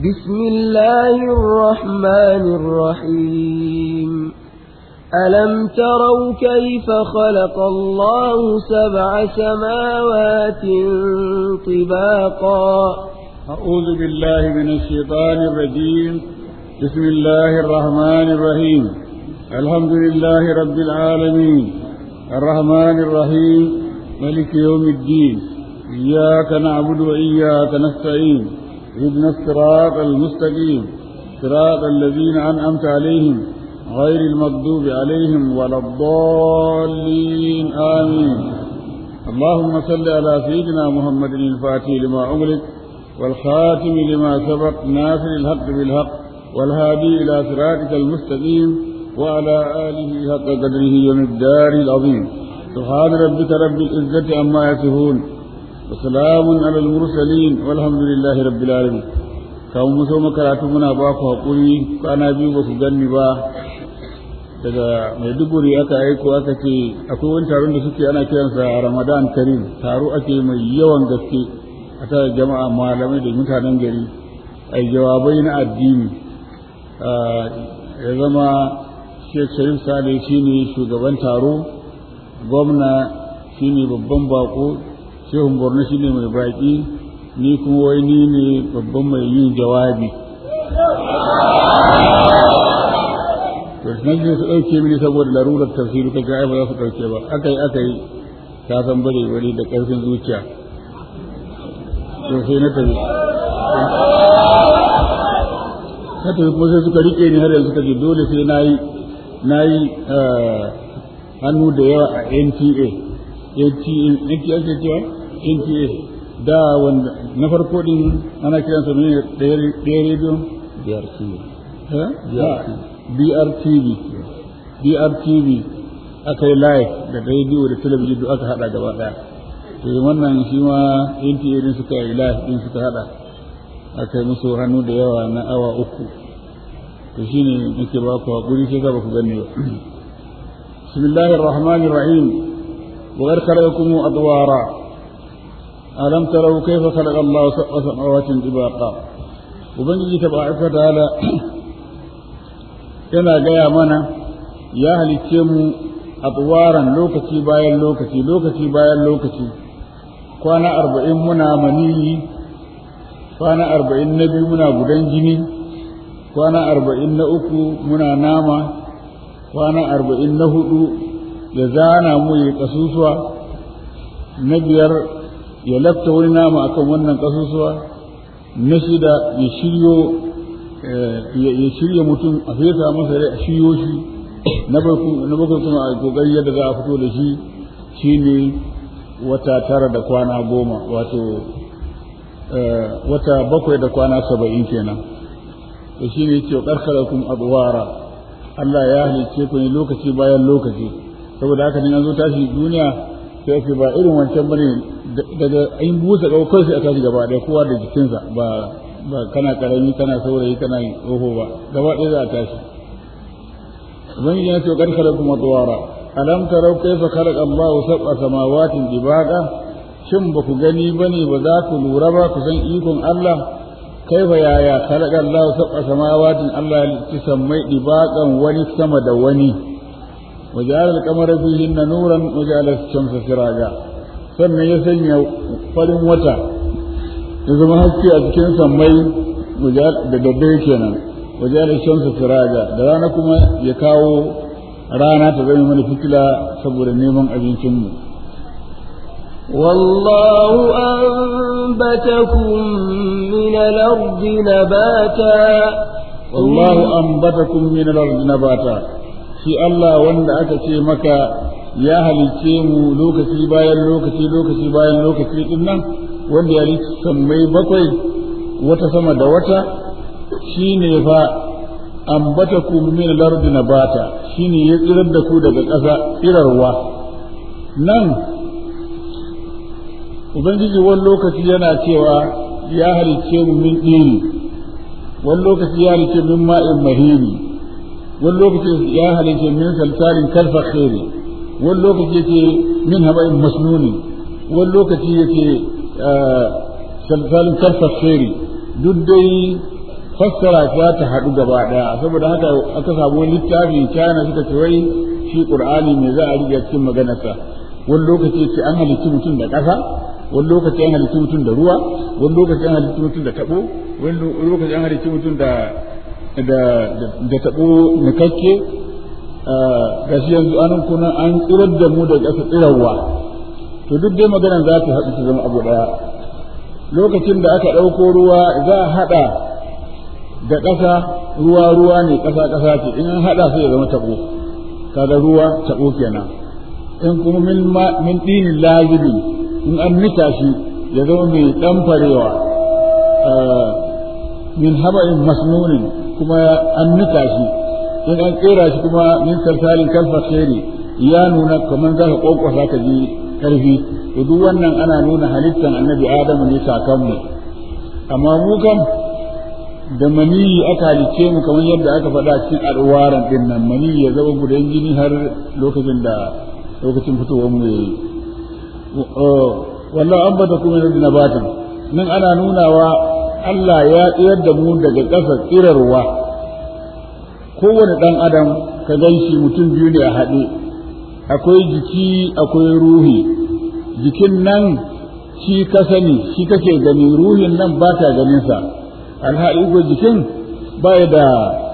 بسم الله الرحمن الرحيم ألم تروا كيف خلق الله سبع سماوات طباقا أعوذ بالله من الشيطان الرجيم بسم الله الرحمن الرحيم الحمد لله رب العالمين الرحمن الرحيم ملك يوم الدين إياك نعبد وإياك نستعين اهدنا الصراط المستقيم صراط الذين أنعمت عليهم غير المغضوب عليهم ولا الضالين آمين اللهم صل على سيدنا محمد الفاتح لما أغلق والخاتم لما سبق ناصر الحق بالحق والهادي إلى صراطك المستقيم وعلى آله حق قدره ومقداره العظيم سبحان ربك رب العزة عما يصفون وسلام على المرسلين والحمد لله رب العالمين kawo mu so makaratu muna ba ku haƙuri kwana biyu ba ku ganni ba daga maiduguri aka aiko aka ce akwai wani taron da suke ana kiransa ramadan karim taro ake mai yawan gaske a tare jama'a malamai da mutanen gari a jawabai na addini ya zama sheikh sharif sale shine shugaban taro gwamna shine babban bako shehun borno shine mai baki ni kuma wai ni ne babban mai yin jawabi to nan ne su ɗauke mini saboda larurar tafsiri ta ga ba za su ɗauke ba aka yi aka yi ta san bare bare da ƙarfin zuciya to sai na tafi na tafi kuma sai suka rike ni har yanzu suka ce dole sai na yi na yi hannu da yawa a NTA NTA ake cewa NTA da wanda na farko din ana kiransa ne ɗaya rediyon BRTV BRTV BRTV aka yi live da rediyo da talabijin duk aka hada gaba daya to wannan shi ma NTA din suka yi live din suka hada aka yi musu hannu da yawa na awa uku to shine nake ba ku hakuri sai ba ku gane ba bismillahir rahmanir rahim wa arkarakum adwara alam tarau kayfa khalaqa Allahu sab'a samawatin tibaqa ubangiji tabaraka ta'ala yana gaya mana ya halicce mu adwaran lokaci bayan lokaci lokaci bayan lokaci kwana arba'in muna maniyi kwana arba'in na biyu muna gudan jini kwana arba'in na uku muna nama kwana arba'in na hudu ya zana mu ya kasusuwa na biyar ya lafta wani nama akan wannan kasusuwa na shida ya shiryo ya shirya mutum a fesa masa rai a shiryo shi na bakwai kuma a kokari yadda za a fito da shi shine wata tara da kwana goma wato wata bakwai da kwana saba'in kenan to shi ne ce karkarakum adwara Allah ya halicce ku ne lokaci bayan lokaci saboda haka ne an zo tashi duniya sai ake ba irin wancan bane daga ayin busa kawai sai a tashi gaba ɗaya kowa da jikinsa ba ba kana karami kana saurayi kana tsoho ba gaba ɗaya za a tashi ubangiji ya ce karkarakum adwara alam tarau kaifa khalaqa Allahu sab'a samawatin dibaqa shin ba ku gani bane ba za ku lura ba ku san ikon Allah kaifa yaya khalaqa Allahu sab'a samawatin Allah ya ci sammai dibaqan wani sama da wani waja'ala al-qamara fihinna nuran waja'ala ash-shamsa siraja sannan ya sanya farin wata ya zama haske a cikin sammai da daddare kenan waja'ala ash-shamsa siraja da rana kuma ya kawo rana ta zama mana fitila saboda neman abincinmu. والله أنبتكم من الأرض نباتا والله أنبتكم من الأرض نباتا shi Allah wanda aka ce maka ya halicce mu lokaci bayan lokaci lokaci bayan lokaci din nan wanda ya halicce sammai bakwai wata sama da wata shine fa ambatakum min al-ardi nabata shine ya tsirar da ku daga ƙasa tsirarwa nan ubangiji wani lokaci yana cewa ya halicce mu min ɗini wani lokaci ya halicce min ma'in mahiri wani lokaci ya halicce min salsalin kalfa khairi wani lokaci yake min haba'in masnuni wani lokaci yake salsalin kalfa khairi duk dai fassara za ta haɗu gaba ɗaya saboda haka aka samu wani littafi China suka ce wai shi Qur'ani me za a riga cikin maganarsa wani lokaci ce an halicci mutum da ƙasa wani lokaci an halicci mutum da ruwa wani lokaci an halicci mutum da tabo wani lokaci an halicci mutum da da da tabo nikakke gashi yanzu an kuna an tsirar da mu da ƙasa tsirarwa to duk dai maganar za ta haɗu ta zama abu ɗaya lokacin da aka ɗauko ruwa za a haɗa da ƙasa ruwa ruwa ne ƙasa ƙasa ce in an haɗa sai ya zama taɓo kaga ruwa taɓo kenan in kuma min min dinin lazibi in an nika shi ya zama mai ɗan farewa min haba'in masnunin kuma an nika shi in an kera shi kuma min salsalin kalfa khairi ya nuna kamar za ka kokwasa ka ji karfi to duk wannan ana nuna halittan annabi adamu ne kakanmu amma mu kam da maniyi aka halicce mu kamar yadda aka faɗa cikin alwaran din nan maniyi ya zama gudan jini har lokacin da lokacin fitowar mu yayi wallahu an bata kuma yanzu nabatin nan ana nunawa Allah ya tsayar da mu daga ƙasa tsirarwa kowane ɗan adam ka gan shi mutum biyu ne a haɗe akwai jiki akwai ruhi jikin nan shi ka sani shi kake gani ruhin nan ba ta ganinsa alhali ko jikin ba da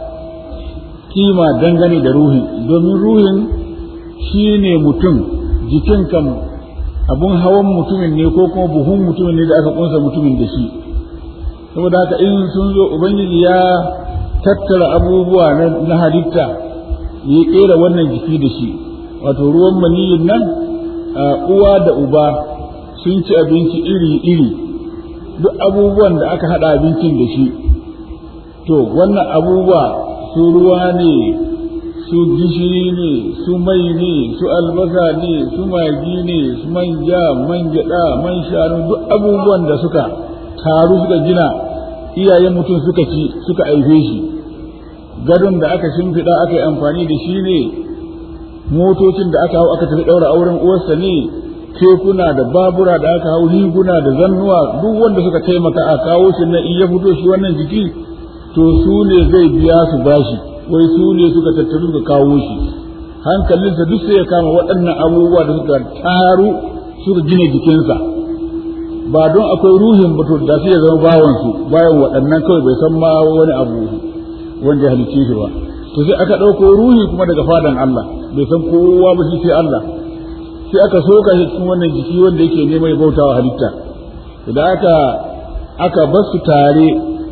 kima dangane da ruhin domin ruhin shi ne mutum jikin kan abun hawan mutumin ne ko kuma buhun mutumin ne da aka kunsa mutumin da shi saboda haka in sun zo ubangiji ya tattara abubuwa na halitta ya kera wannan jiki da shi wato ruwan maniyin nan uwa da uba sun ci abinci iri-iri duk abubuwan da aka haɗa abincin da shi to wannan abubuwa su ruwa ne su gishiri ne su mai ne su albasa ne su magi ne su manja man gyaɗa man shanu duk abubuwan da suka taru suka gina iyayen mutum suka ci suka aife shi gadon da aka shimfiɗa aka yi amfani da shi ne motocin da aka hau aka tafi ɗaura auren uwarsa ne kekuna da babura da aka hau riguna da zannuwa duk wanda suka taimaka a kawo shi na iya fito shi wannan jiki to su ne zai biya su bashi wai su ne suka tattaru suka kawo shi hankalinsa duk sai ya kama waɗannan abubuwa da suka taru suka gina jikinsa ba don akwai ruhin ba to da sai ya zama bawansu bayan waɗannan kawai bai san ma wani abu wanda ya halicce shi ba to sai aka ɗauko ruhi kuma daga fadan Allah bai san kowa ba shi sai Allah sai aka soka shi cikin wannan jiki wanda yake neman ya bauta wa halitta da aka aka bar su tare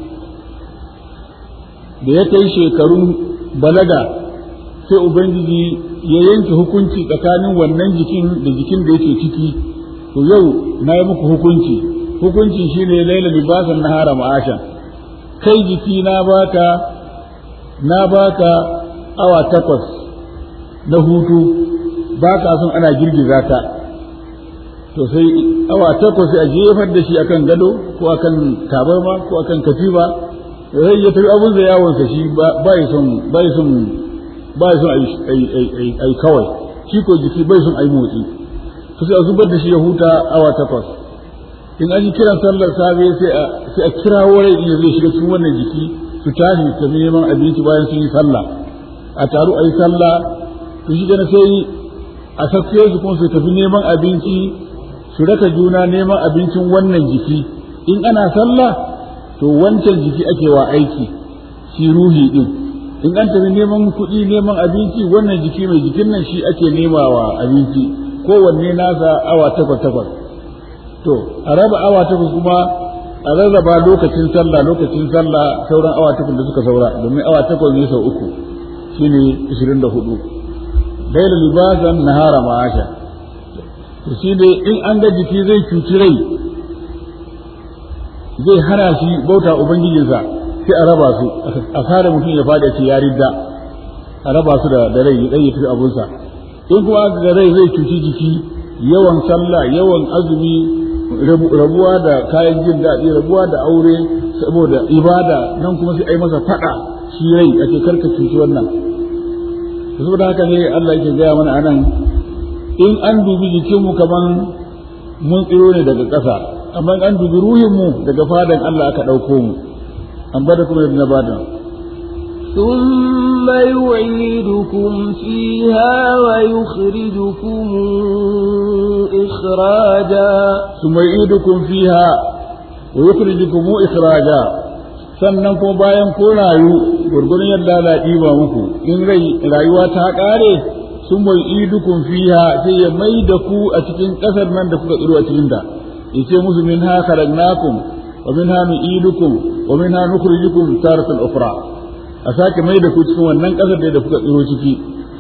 da ya kai shekarun balaga sai ubangiji ya yanke hukunci tsakanin wannan jikin da jikin da yake ciki to yau na yi muku hukunci hukunci shine laila libasan nahara ma'ashan kai jiki na baka na baka awa takwas na hutu ba ka son ana girgiza ka to sai awa takwas sai a jefar da shi akan gado ko akan tabarma ko akan katiba sai ya tafi abun da yawon sa shi ba ya son ba ya son ba ya son ai kawai shi ko jiki bai son ai motsi to sai a zubar da shi ya huta awa takwas in an yi kiran sallar safe sai a sai a kira wurin in zai shiga cikin wannan jiki su tashi su tafi neman abinci bayan sun yi sallah a taru a yi sallah to shi gana sai a sake su kuma su tafi neman abinci su raka juna neman abincin wannan jiki in ana sallah to wancan jiki ake wa aiki shi ruhi din in an tafi neman kuɗi neman abinci wannan jiki mai jikin nan shi ake nema wa abinci kowanne nasa awa takwas takwas to a raba awa takwas kuma a rarraba lokacin sallah lokacin sallah sauran awa takwas da suka saura domin awa takwas ne sau uku shine 24 laila libasan nahara ma'asha to shi dai in an ga jiki zai cuci rai zai hana shi bauta ubangijinsa sai a raba su a kare mutum ya fada ce ya ridda a raba su da da rai ya tafi abunsa in kuma ga rai zai cuci jiki yawan sallah yawan azumi rabuwa da kayan jin daɗi rabuwa da aure saboda ibada nan kuma sai ai masa fada shi rai ake karka cuci wannan saboda haka ne Allah yake gaya mana anan in an dubi jikinmu kaman mun tsiro ne daga ƙasa amma an dubi ruhinmu daga fadan Allah aka ɗauko mu أنبتكم من الأرض نباتا ثم يعيدكم فيها ويخرجكم إخراجا ثم يعيدكم فيها ويخرجكم إخراجا sannan kuma bayan ko rayu gurgurin yadda Allah ɗiba muku in rai rayuwa ta ƙare sun mai idukun fiha sai ya mai da ku a cikin ƙasar nan da kuka tsiro a cikin ta yace musu min ha khalaqnakum wa min ha nu'idukum wa min ha nukhrijukum taratan ukhra a sake mai da ku cikin wannan ƙasar da kuka tsiro ciki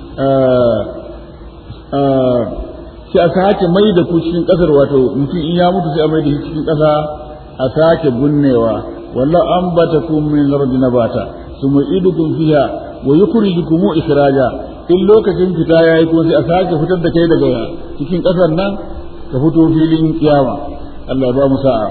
sai a sake mai da ku cikin ƙasar wato mutum in ya mutu sai a mai da shi cikin ƙasa a sake bunnewa wallahu ambatakum min ardi nabata thumma idukum fiha wa yukhrijukum ikhraja in lokacin fita yayi ko sai a sake fitar da kai daga cikin ƙasar nan ka fito filin kiyama Allah ya ba mu sa'a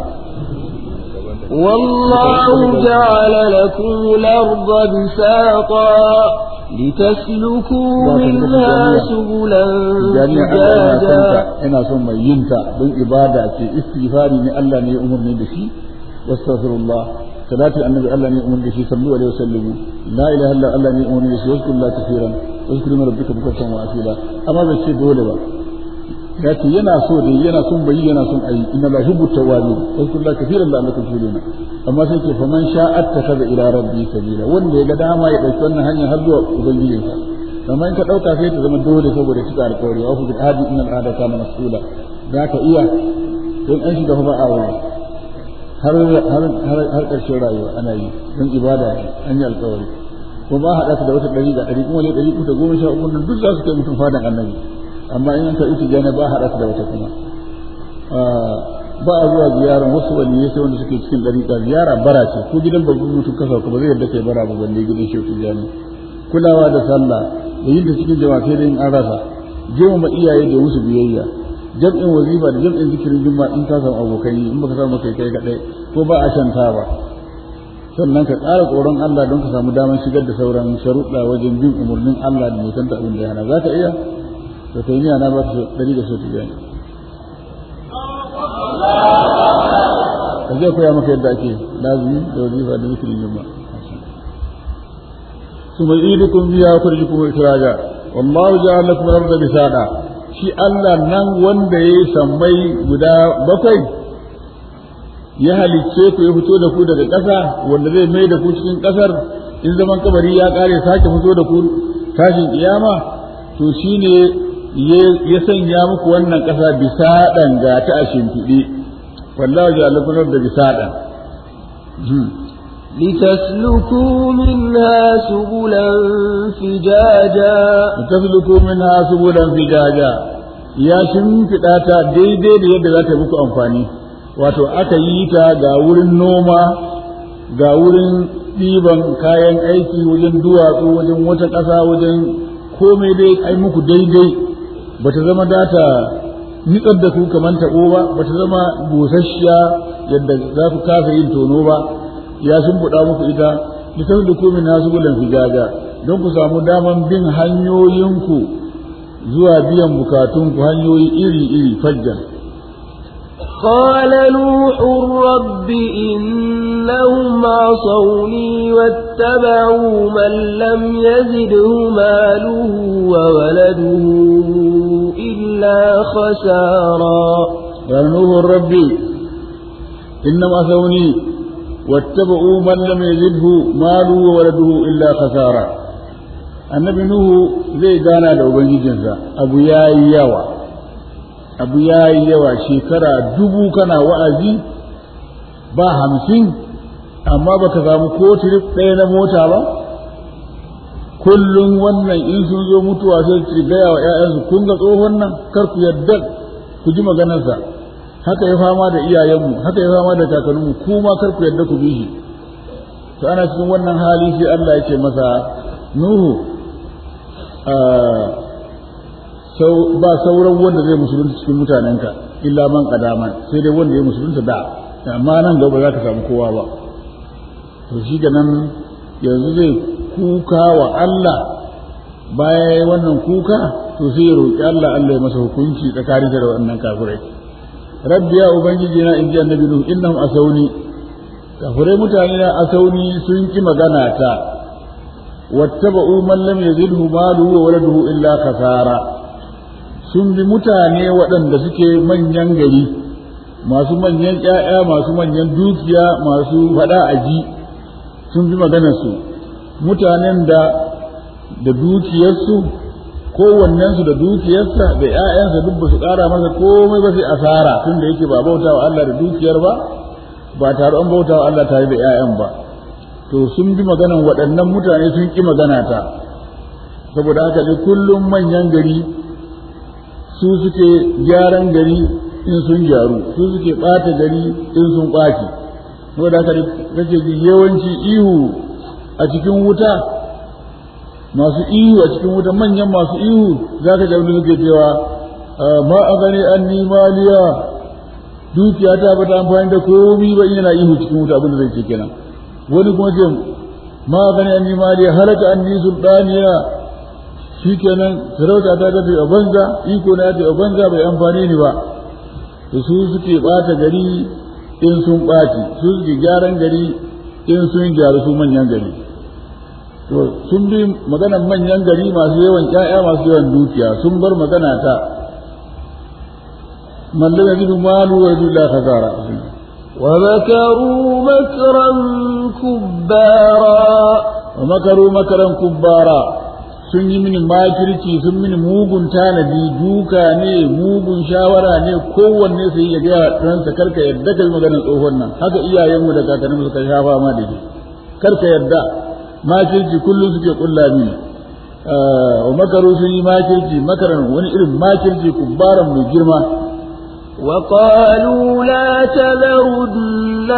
والله جعل لكم الأرض بساطا لتسلكوا منها سبلا فجاجا ina son mai yinta don ibada ce istighfari ne Allah ne ya umarni da shi wastaghfirullah salatu annabi Allah ne ya umarni da shi sallu alaihi wasallam la ilaha illa Allah ne ya umarni da shi wazkurullah kaseeran wazkuru rabbika bukratan wa asila amma bai ce dole ba ya ce yana so da yana son bayi yana son ayi inna la hubbu tawabin wazkurullah kaseeran la annakum tuluna amma sai ce faman sha'at takaza ila rabbi sabila wanda ya ga dama ya dauki wannan hanya har zuwa ubangijinsa amma in ka dauka sai ta zama dole saboda cika alƙawari wa bil hadi inna al ada kana mas'ula za ka iya don an shiga ba a wani har har har har ƙarshen rayuwa ana yi don ibada an yi alƙawari ko ba haɗa da wata ɗari da ɗari kuma ne ɗari uku da goma sha uku nan duk za su kai mutum fadan annabi amma in an karɓi tijjani ba haɗa da wata kuma ba a zuwa ziyarar wasu waliyai sai wanda suke cikin ɗariƙa ziyara bara ce ko gidan babban mutum kasa ba zai yadda kai bara ba balle gidan shehu tijjani kulawa da sallah da yin da cikin jama'a sai dai in an rasa girmama iyaye da musu biyayya jam'in wazifa da jam'in zikirin juma'a in ka samu abokai in baka samu kai kai kadai ko ba a shanta ba sannan ka ƙara tsoron Allah don ka samu damar shigar da sauran sharuɗa wajen bin umarnin Allah da nisan abin da ya hana za ka iya to kai ni na ba ta dari da so tijani ka zai koya maka yadda ake lazimi da wazifa da zikirin juma'a ثم يعيدكم فيها ويخرجكم إخراجا والله جعل لكم الأرض بساطا shi Allah nan wanda ya yi sammai guda bakwai ya halicce ku ya fito da ku daga ƙasa wanda zai mai da ku cikin ƙasar in zaman kabari ya ƙare sake fito da ku tashin kiyama to shine ya sanya muku wannan ƙasa bisa ga ta a shimfiɗe wallahu ja'ala lakum da bisa لتسلكوا منها سبلا فجاجا لتسلكوا منها سبلا فجاجا ya shimfiɗa ta daidai da yadda za ta muku amfani wato aka yi ta ga wurin noma ga wurin ɗiban kayan aiki wajen duwatsu wajen wata ƙasa wajen komai dai ai muku daidai ba ta zama data nitsar da ku kamar taɓo ba ba ta zama busasshiya yadda za ku kasa yin tono ba ya shimfiɗa muku ita litan da komin nasu bulan fijaja don ku samu daman bin hanyoyinku zuwa biyan bukatunku hanyoyi iri-iri fajjan. قال نوح رب إنهم عصوني واتبعوا من لم يزده ماله وولده إلا خسارا قال نوح رب إنهم عصوني واتبعوا من لم يزده ماله وولده إلا خسارا annabi nuhu zai gana da ubangijinsa abu ya yi yawa abu ya yi yawa shekara dubu kana wa'azi ba hamsin amma baka samu ko tirif ɗaya na mota ba kullum wannan in sun zo mutuwa sai su gaya wa ‘ya'yansu kun ga tsohon nan kar ku yadda ku ji maganarsa haka ya fama da iyayenmu haka ya fama da kakanninmu kuma kar ku yadda ku bi shi to ana cikin wannan hali sai Allah ya ce masa Nuhu ba sauran wanda zai musulunta cikin mutanenka illa man kadaman sai dai wanda ya musulunta da amma nan gaba za ka samu kowa ba to shi ga nan yanzu zai kuka wa Allah baya wannan kuka to sai ya roƙi Allah Allah ya masa hukunci tsakanin da wannan kafirai rabbi ya ubangiji na inji annabi nuhu innahum asawni kafirai mutane na asauni sun ki magana ta wattaba'u man lam yazidhu maluhu wa waladuhu illa kasara sun bi mutane waɗanda suke manyan gari masu manyan ƴaƴa masu manyan dukiya masu faɗa aji sun bi maganarsu mutanen da da dukiyarsu kowannensu da dukiyarsa da ƴaƴansa duk ba su ƙara masa komai ba sai asara tun da yake ba bauta wa Allah da dukiyar ba ba tare an bauta wa Allah tare da ƴaƴan ba to sun bi maganan waɗannan mutane sun ƙi magana ta saboda haka ne kullum manyan gari su suke gyaran gari in sun gyaru su suke ɓata gari in sun ɓaci saboda haka kake ji yawanci ihu a cikin wuta masu ihu a cikin wuta manyan masu ihu za ka jabin suke cewa ma a gani an maliya dukiya ta bata amfani da komi ba yana ihu cikin wuta abin da zai ce kenan wani kuma ce ma a gani an maliya halaka an ni sultaniya shi kenan sarauta ta tafi a banza iko na ta a banza bai amfani ni ba da su suke bata gari in sun ɓaci su suke gyaran gari in sun gyaru su manyan gari to sun bi maganan manyan gari masu yawan ƴaƴa masu yawan dukiya sun bar magana ta man lam yajidu malu wa yajidu la khazara ومكروا مكرا كبارا ومكروا مكرا كبارا sun yi mini makirci sun mini mugun tanadi duka ne mugun shawara ne kowanne su yi ya gaya ɗansa karka yadda kai maganar tsohon nan haka iyayenmu da kakanninmu suka shafa ma da shi karka yadda makirci kullum suke kulla mini wa makaru sun yi makirci makaran wani irin makirci kubbaran mai girma وقالوا لا تذرن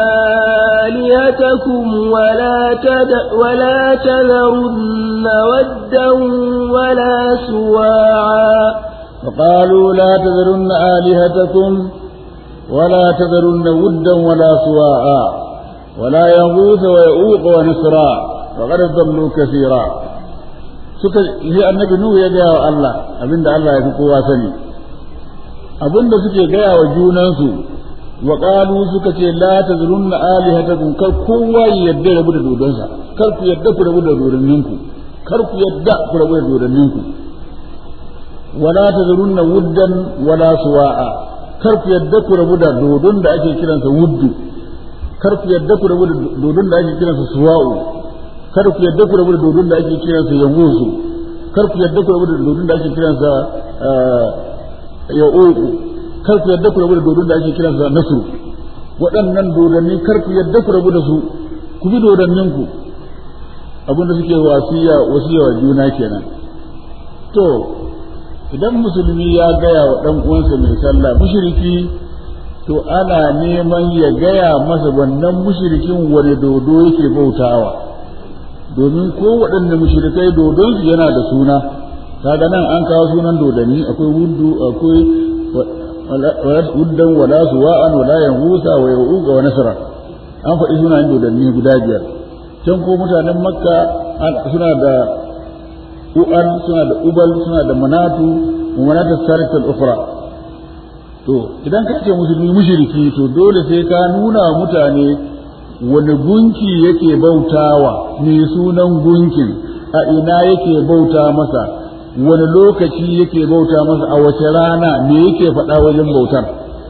آلهتكم ولا تد ولا تذرن ودا ولا سواعا وقالوا لا تذرن آلهتكم ولا تذرن ودا ولا سواعا ولا يغوث ويؤوق ونسرا وقد ضلوا كثيرا suka shi annabi nuhu ya gaya wa Allah abinda Allah ya fi kowa sani abinda suke gaya wa junansu wa qalu suka ce la tazrunna alihatakum kar kowa ya yadda rabu da dodonsa kar ku yadda ku rabu da dodonninku kar ku yadda ku rabu da dodonninku wala tazrunna wuddan wala suwa'a kar ku yadda ku rabu da dodon da ake kiransa wuddu kar ku yadda ku rabu da dodon da ake kiransa suwa'u kar ku yadda ku rabu da dodon da ake kiransa yamusu kar ku yadda ku rabu da dodon da ake kiransa ya uku kar ku yadda ku rabu da dodon da ake kiran sa nasu waɗannan dodanni kar ku yadda ku rabu da su ku bi dodannin ku abin da suke wasiya wasiya wa juna kenan to idan musulmi ya gaya wa dan uwansa mai sallah mushriki to ana neman ya gaya masa wannan mushrikin wani dodo yake bautawa domin ko waɗanne mushrikai dodon su yana da suna kaga nan an kawo sunan dodanni akwai wuddu akwai wuddan wala suwa'an wala yanhusa wa yauqa wa nasra an faɗi sunayen dodanni guda biyar can ko mutanen makka suna da u'an suna da ubal suna da manatu wa manatu sarikat ukhra to idan ka ce musulmi mushriki to dole sai ka nuna mutane wani gunki yake bautawa me sunan gunkin a ina yake bauta masa wani lokaci yake bauta masa a wace rana me yake faɗa wajen bautar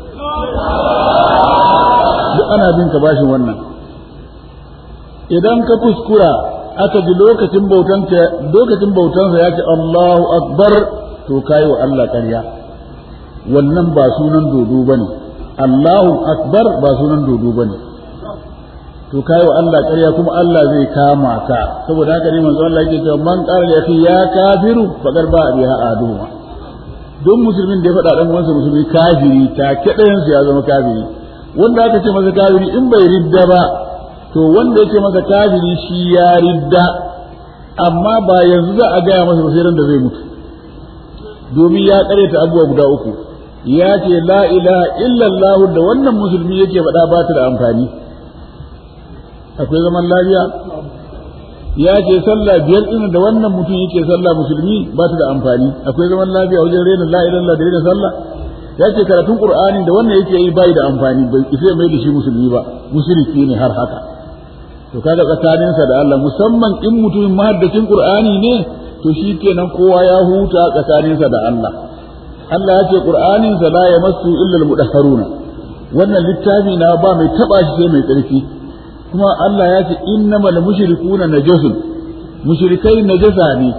duk ana bin ka bashin wannan idan ka kuskura aka ji lokacin bautanka lokacin bautansa ya ce Allahu akbar to kai wa Allah ƙarya wannan ba sunan dodo bane Allahu akbar ba sunan dodo bane to kai wa Allah ƙarya kuma Allah zai kama ka saboda haka ne manzo Allah yake cewa man qala ya fi ya kafiru faqad ba biha aduma don musulmin da ya faɗa dan uwansa musulmi kafiri ta kidayen ya zama kafiri wanda aka ce masa kafiri in bai ridda ba to wanda yake masa kafiri shi ya ridda amma ba yanzu za a gaya masa sai da zai mutu domin ya ta abubuwa guda uku ya ce la ilaha illallah da wannan musulmi yake faɗa ba ta da amfani akwai zaman lafiya ya ce sallah biyar ɗin da wannan mutum yake sallah musulmi ba ta da amfani akwai zaman lafiya wajen rena la ilaha da rena sallah ya ce karatun qur'ani da wannan yake yi bai da amfani bai isa mai da shi musulmi ba mushriki ne har haka to kaga tsakaninsa da Allah musamman in mutumin mahaddacin qur'ani ne to shikenan kowa ya huta tsakaninsa da Allah Allah ya ce qur'anin sa la yamassu illa al-mudahharuna wannan littafi na ba mai taba shi sai mai tsarki kuma Allah ya ce innamal mushrikuna najasun mushrikai najasa ne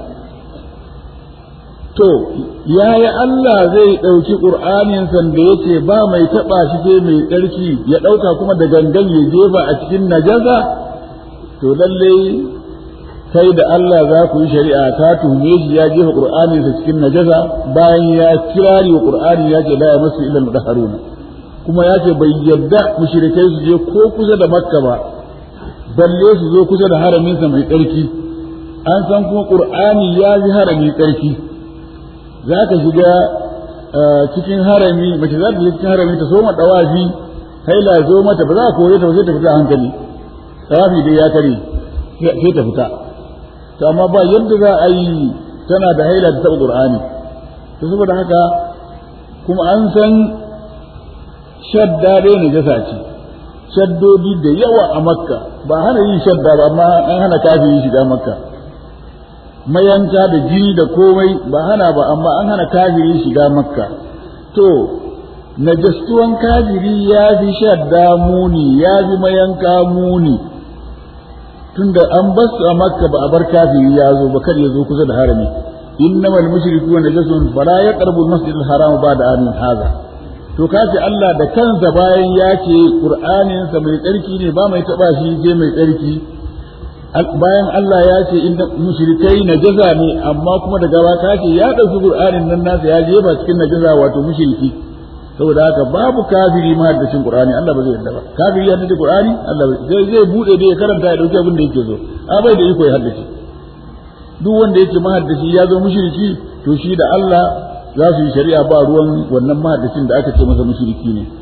to yaya Allah zai ɗauki ƙur'anin san da yace ba mai taɓa shi sai mai tsarki ya ɗauka kuma da gangan ya jefa a cikin najasa to lalle kai da Allah za ku yi shari'a ta tuhume shi ya jefa ƙur'anin sa cikin najasa bayan ya kirari wa ƙur'ani ya ce la ya masu ilal mudahharuna kuma ya ce bai yadda mushrikai su je ko kusa da makka ba balle su zo kusa da haraminsa mai tsarki an san kuma ƙur'ani ya fi harami tsarki za ka shiga cikin harami mace za ta cikin harami ta soma dawafi haila zo mata ba za a kore ta ba sai ta fita hankali dawafi dai ya kare sai ta fita to amma ba yadda za a yi tana da haila ta taɓa qur'ani to saboda haka kuma an san shadda dai najasa ce shaddodi da yawa a makka ba hana yin shadda ba amma an hana kafiri shiga makka mayanka da jini da komai ba hana ba amma an hana kafiri shiga makka to najastuwan kafiri ya fi shadda muni ya fi mayanka muni tunda an basu a makka ba a bar kafiri ya zo ba kar ya zo kusa da harami innamal mushriku najasun fala yaqrabu al-masjid al-haram ba'da amin hadha to kace Allah da kansa bayan ya ce Qur'anin sa mai tsarki ne ba mai taba shi je mai tsarki bayan Allah ya ce inda mushrikai najasa ne amma kuma daga ba ka ce ya dauki Qur'anin nan nasa ya jefa cikin najasa wato mushriki saboda haka babu kafiri mahaddacin Qur'ani Allah ba zai yarda ba kafiri ya haddace Qur'ani Allah zai zai bude da ya karanta ya dauki abin da yake so a bai da iko ya haddace duk wanda yake mahaddaci ya zo mushriki to shi da Allah za su yi shari'a ba ruwan wannan mahaddacin da aka ce masa mushriki ne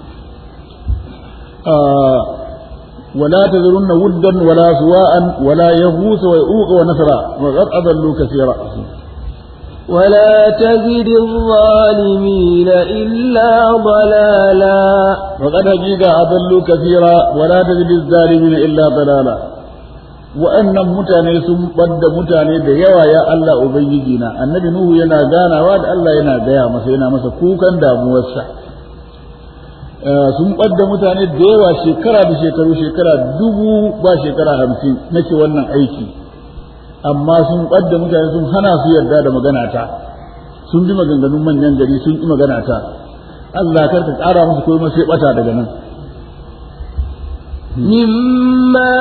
ولا تذرن ودا ولا سواء ولا يغوث ويؤوق ونسرا وقد أضلوا كثيرا ولا تزد الظالمين إلا ضلالا وقد حقيقة أضلوا كثيرا ولا تزد الظالمين إلا ضلالا وأن متاني سم بد متاني da yawa ya Allah ubangijina annabi nuhu yana ganawa da Allah yana gaya masa yana masa kukan damuwarsa sun ɓadda mutane da yawa shekara da shekaru shekara dubu ba shekara hamsin nake wannan aiki amma sun ɓadda mutane sun hana su yarda da magana ta sun bi maganganun manyan gari sun ƙi magana ta Allah kar ka ƙara musu komai sai ɓata daga nan مما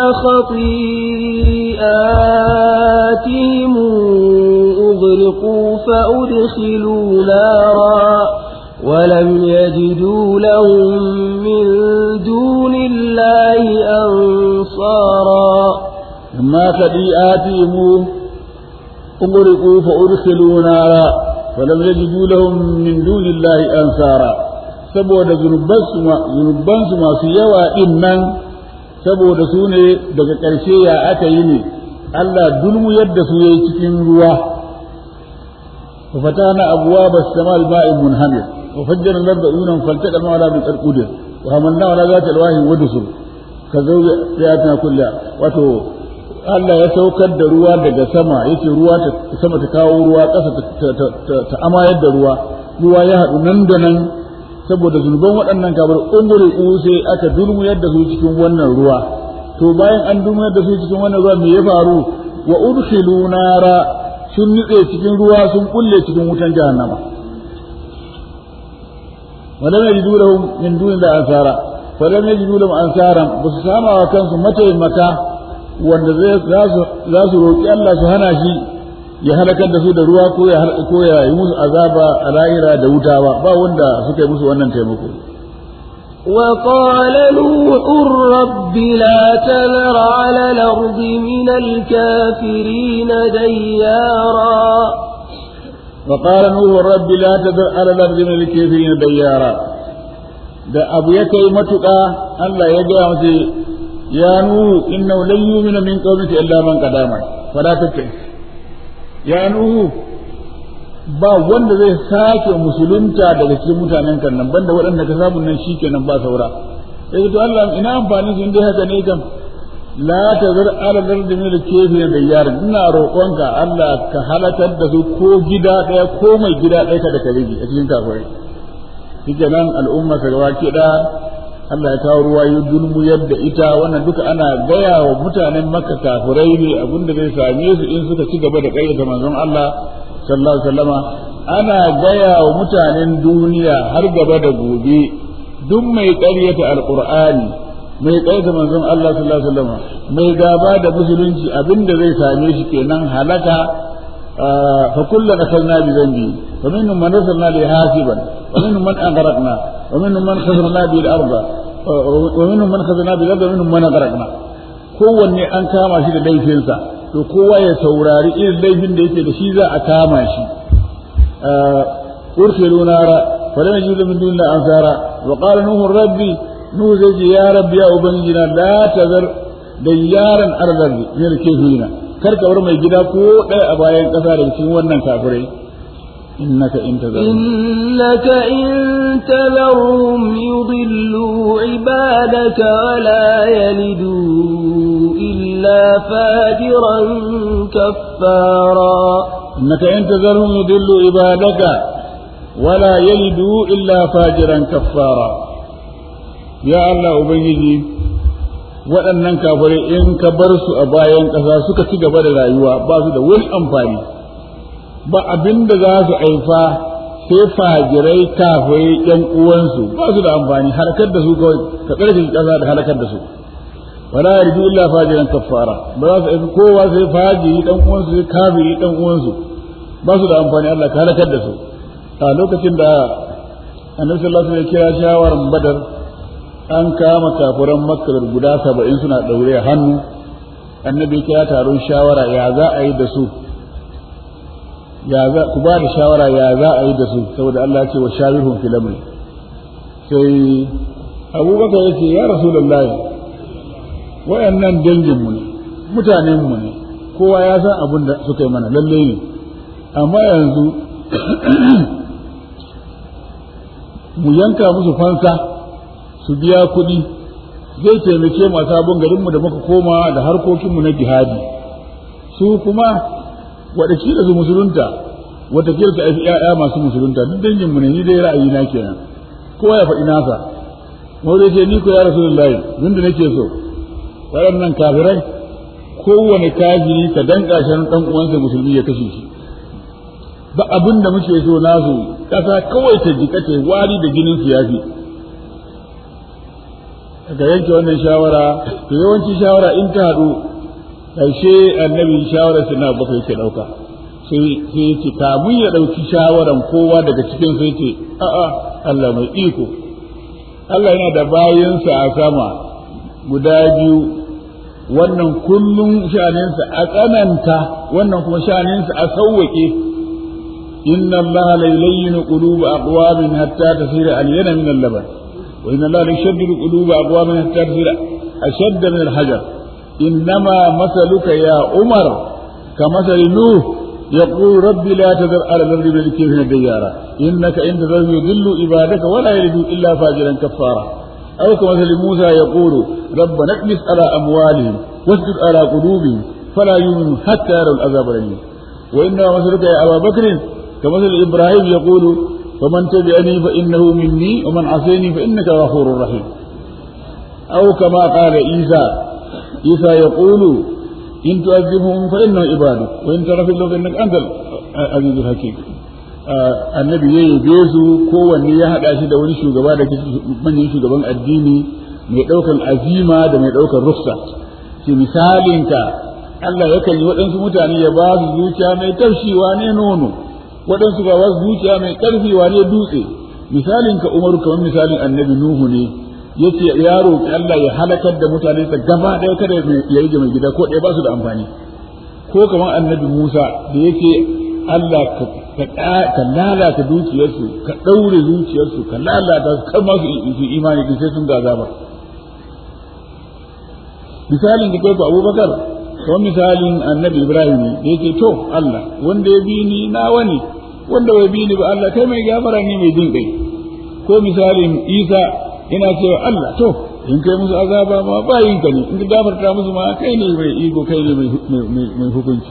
خطيئاتهم أغرقوا فأدخلوا نارا ولم يجدوا لهم من دون الله أنصارا ما خطيئاتهم أغرقوا فأدخلوا نارا ولم يجدوا لهم من دون الله أنصارا saboda zunubansu masu yawa ɗin nan saboda su ne daga ƙarshe ya aka yi ne Allah dulmu yadda su yayi cikin ruwa fa fatana abwaaba as-samaa al-ma'i munhamir وفجر الأرض عيونا فالتقى الماء على من قدر وحملناه على ذات الواهي ودسر كزوج سياتنا كلها واتو Allah ya saukar da ruwa daga sama yake ruwa ta sama ta kawo ruwa ƙasa ta amayar da ruwa ruwa ya haɗu nan da nan saboda zunuban waɗannan kabar ungure sai aka dulmuyar da su cikin wannan ruwa to bayan an dulmuyar da su cikin wannan ruwa me ya faru wa udkhilu nara sun nutse cikin ruwa sun kulle cikin wutan jahannama ولم يجدوا لهم من دون الله أنصارا فلم يجدوا لهم أنصارا بس سامع وكان متى مكة wanda za su roƙi Allah su hana shi ya halakar da su da ruwa ko ya ko ya yi musu azaba a lahira da wuta ba ba wanda suka yi musu wannan taimako وقال نوح رب لا تذر على الأرض من الكافرين ديارا وقال نوح رب لا تذر على الأرض من الكافرين ديارا da abu ya kai matuƙa Allah ya gaya masa ya nuhu innahu lan yu'mina min qawmika illa man qadama fala tattaki ya nuhu ba wanda zai sake musulunta daga cikin mutanen kan nan banda waɗanda ka samu nan shikenan ba saura sai to Allah ina amfani su dai haka ne kam la tazar ala dardi min al-kayfi da yar ina roƙonka Allah ka halakar da su ko gida ɗaya ko mai gida ɗaya kada ka rige a cikin kafirai shikenan al'umma ka gaba ki da Allah ya kawo ruwa ya dulmu yadda ita wannan duka ana gaya wa mutanen makka kafirai ne abinda zai same su in suka ci gaba da ƙayyata manzon Allah sallallahu alaihi wasallama ana gaya wa mutanen duniya har gaba da gobe duk mai ƙaryata alqur'ani mai ƙaryata manzon Allah sallallahu alaihi wasallama mai gaba da musulunci abinda zai same shi kenan halaka fa kullu akalna bi zambi fa minhum man arsalna li hasiban wa minhum man aghraqna wa minhum man khasarna bi al-ardh wa minhum man khasarna bi al-ardh wa minhum man aghraqna kowanne an kama shi da laifinsa to kowa ya saurari irin laifin da yake da shi za a kama shi ursilu nara falam yajidu min dunillahi ansara wa qala nuhu rabbi nuhu zai ce ya rabbi ya ubangijina la tazar dayyaran arzar min al-kafirina kar ka bar mai gida ko ɗaya a bayan ƙasa daga cikin wannan kafirai innaka in tazarhum إنك إن تذرهم يضلوا عبادك ولا يلدوا إلا فاجرا كفارا إنك إن تذرهم يضلوا عبادك ولا يلدوا إلا فاجرا كفارا يا الله أبيجي waɗannan kafirai in ka bar su a bayan ƙasa suka ci gaba da rayuwa ba su da wani amfani ba abin da za su aifa sai fajirai kafirai ƴan uwansu ba su da amfani halakar da su kawai ka ƙarfi ƙasa da halakar da su wala yarju illa fajiran kaffara ba za su aifi kowa sai fajiri ɗan uwansu sai kafiri ɗan uwansu ba su da amfani Allah ka halakar da su a lokacin da annabi sallallahu alaihi wasallam ya kira shawaran badar an kama kafiran makka guda saba'in suna ɗaure a hannu annabi kira taron shawara ya za a yi da su ya za ku ba da shawara ya za a yi da su saboda Allah ya ce wa shawirhum fil amri sai abubakar ya ce ya rasulullahi wayannan dangin mu ne mutanen mu ne kowa ya san abin da suka yi mana lalle ne amma yanzu mu yanka musu fansa su biya kuɗi zai taimake mu a sabon garinmu da muka koma da harkokinmu na jihadi su kuma watakila su musulunta watakila su aifi ‘ya'ya masu musulunta duk danginmu ne ni dai ra'ayi na kenan kowa ya faɗi nasa wanda ce ni ko ya rasu lallahi da nake so waɗannan kafirai kowane kafiri ka danka shi ɗan uwansa musulmi ya kashe shi ba abin da muke so nasu ƙasa kawai ta jika ta wari da jinin su yafi daga yanke wannan shawara to yawanci shawara in ta haɗu ƙarshe annabi shawarar sai na bakwai ke ɗauka sai sai ce kamun ya ɗauki shawaran kowa daga cikin sai ce a'a Allah mai iko Allah yana da bayansa a sama guda biyu wannan kullum sha'aninsa a tsananta wannan kuma sha'aninsa a sauwaƙe inna Allah la yulayyin quluba aqwamin hatta tasira al-yana min al-laban wa inna Allah la yushaddidu quluba aqwamin hatta tasira ashadda min al-hajar إنما مثلك يا عمر كمثل نوح يقول ربي لا تذر على الأرض من الكافرين ديارا إنك إن تذرهم يضل عبادك ولا يلدوا إلا فاجرا كفارا أو كمثل موسى يقول ربنا اكنس على أموالهم واسجد على قلوبهم فلا يؤمنوا حتى يروا العذاب الأليم وإنما مثلك يا أبا بكر كمثل إبراهيم يقول فمن تبعني فإنه مني ومن عصيني فإنك غفور رحيم أو كما قال عيسى عيسى يقول إن تعذبهم فإنه عبادك وإن تغفر لهم فإنك أنت العزيز الحكيم annabi ya yabe su kowanne ya haɗa shi da wani shugaba da ke manyan shugaban addini mai ɗaukar azima da mai ɗaukar rufsa ce misalinka Allah yakan yi waɗansu mutane ya ba su zuciya mai taushi wane nono waɗansu ba ba su zuciya mai ƙarfi wane dutse misalinka umaru kamar misalin annabi nuhu ne yace ya roƙi Allah ya halakar da mutane sa gaba ɗaya kada ya rage mai gida ko ɗaya ba su da amfani ko kamar annabi Musa da yake Allah ka lalata dukiyarsu ka ɗaure zuciyarsu ka lalata su kar ma su imani din sai sun gaza ba misalin da kai Abubakar kamar misalin annabi Ibrahim ne da yake to Allah wanda ya bi ni nawa ne wanda bai bi ni ba Allah kai mai gafara ne mai jin kai ko misalin Isa ina cewa Allah to in kai musu azaba ma bayin ka ne in ka gafarta musu ma kai ne mai iko kai ne mai hukunci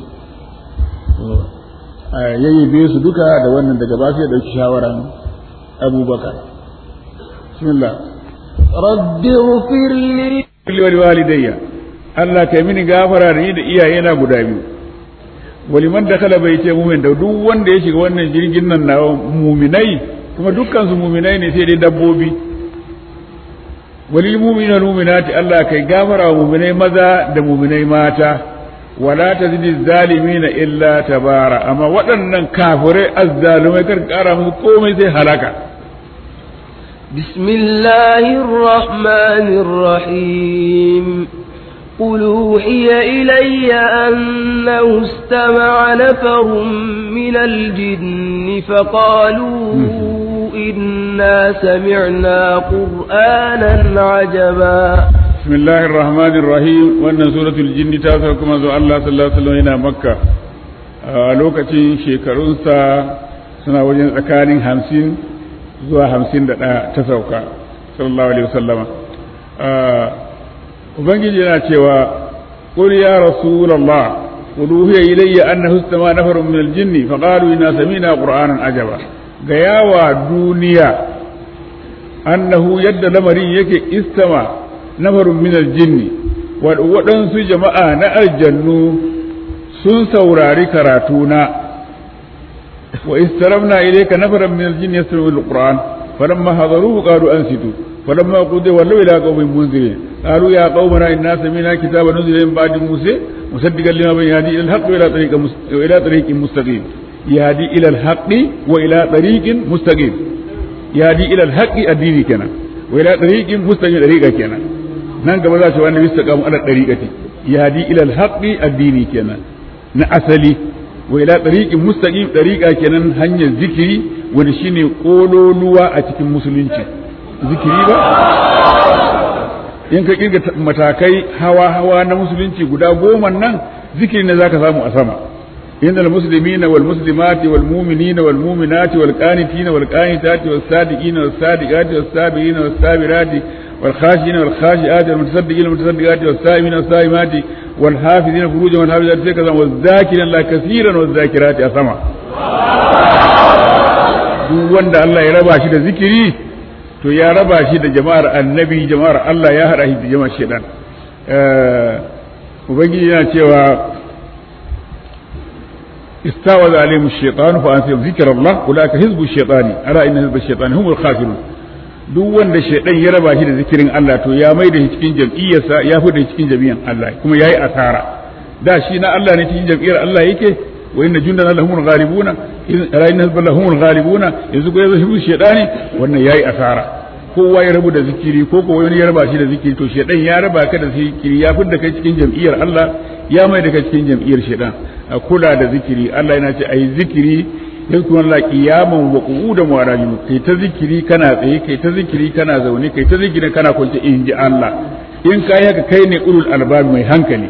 yayyabe su duka da wannan daga ba sai dauki shawaran Abubakar bismillah rabbi ighfir li wa walidayya Allah kai mini gafara da ni da iyayena guda biyu waliman da kala bai ce mumin da duk wanda ya shiga wannan jirgin nan na muminai kuma dukkan su muminai ne sai dai dabbobi walil mu'minina mu'minati Allah kai gafara wa mu'minai maza da mu'minai mata wala tazidi zalimina illa tabara amma waɗannan kafirai azzalumai kar kara musu komai sai halaka bismillahir rahmanir rahim قل أوحي إلي أنه استمع نفر من الجن فقالوا إنا سمعنا قرآنا عجبا بسم الله الرحمن الرحيم وأن سورة الجن تاسع كما زو الله صلى الله عليه وسلم هنا مكة lokacin shekarunsa suna wajen tsakanin hamsin zuwa hamsin da ɗaya ta sauka sallallahu alaihi wasallama ubangiji yana cewa qul ya rasulullah qul uhiya ilayya annahu istama nafarun min al-jinni faqalu inna sami'na qur'anan ajaba ga yawa duniya annahu yadda lamarin yake istama nafarun min al-jinni waɗansu jama'a na aljannu sun saurari karatuna wa istaramna ilayka nafaran min al-jinni yastami'una al-qur'an falamma hadaruhu qalu ansitu فلما قضي ولوا الى قوم منذرين قالوا يا قومنا انا سمعنا كتابا نزل من بعد موسى مصدقا لما بين يهدي الى الحق والى طريق والى طريق مستقيم يهدي الى الحق والى طريق مستقيم يهدي الى الحق الدين كنا والى طريق مستقيم طريقه كنا nan gaba za su wanda bisa kamu ala tariqati yahdi ila alhaqi addini kenan na asali wa ila tariqin mustaqim tariqa kenan hanyar zikiri wanda shine kololuwa a cikin musulunci zikiri ba in ka kirga matakai hawa-hawa na musulunci guda goma nan zikiri ne zaka samu a sama inda almuslimina wal muslimati wal mu'minina wal mu'minati wal qanitina wal qanitati was sadiqina was sadiqati was sabirina was sabirati wal khashina wal khashiati wal mutasaddiqina wal mutasaddiqati was saimina was saimati wal hafizina furujahum wal hafizati sai ka zama waz zakirina la kaseeran waz zakirati a sama duk wanda Allah ya raba shi da zikiri to ya raba shi da jama'ar annabi jama'ar Allah ya haɗa shi da jama'ar shaidan ubangiji yana cewa istawaza alaihim shaytan fa ansihum zikrallah ulaka hizbu shaytani ala inna hizba shaytani humul khasirun duk wanda shaidan ya raba shi da zikirin Allah to ya mai da shi cikin jam'iyyarsa ya fi da shi cikin jami'an Allah kuma yayi asara da shi na Allah ne cikin jam'iyyar Allah yake wa inna jundana lahumul ghalibuna ala inna hizba lahumul ghalibuna yanzu ko yazo hizbu shaytani wannan yayi asara kowa ya rabu da zikiri ko ko wani ya raba shi da zikiri to shedan ya raba ka da zikiri ya fi da kai cikin jam'iyyar Allah ya mai da kai cikin jam'iyyar shedan a kula da zikiri Allah yana ce ayi zikiri yanzu Allah qiyaman wa qu'udan wa rajul kai ta zikiri kana tsaye kai ta zikiri kana zaune kai ta zikiri kana kwance in ji Allah in kai haka kai ne ulul albab mai hankali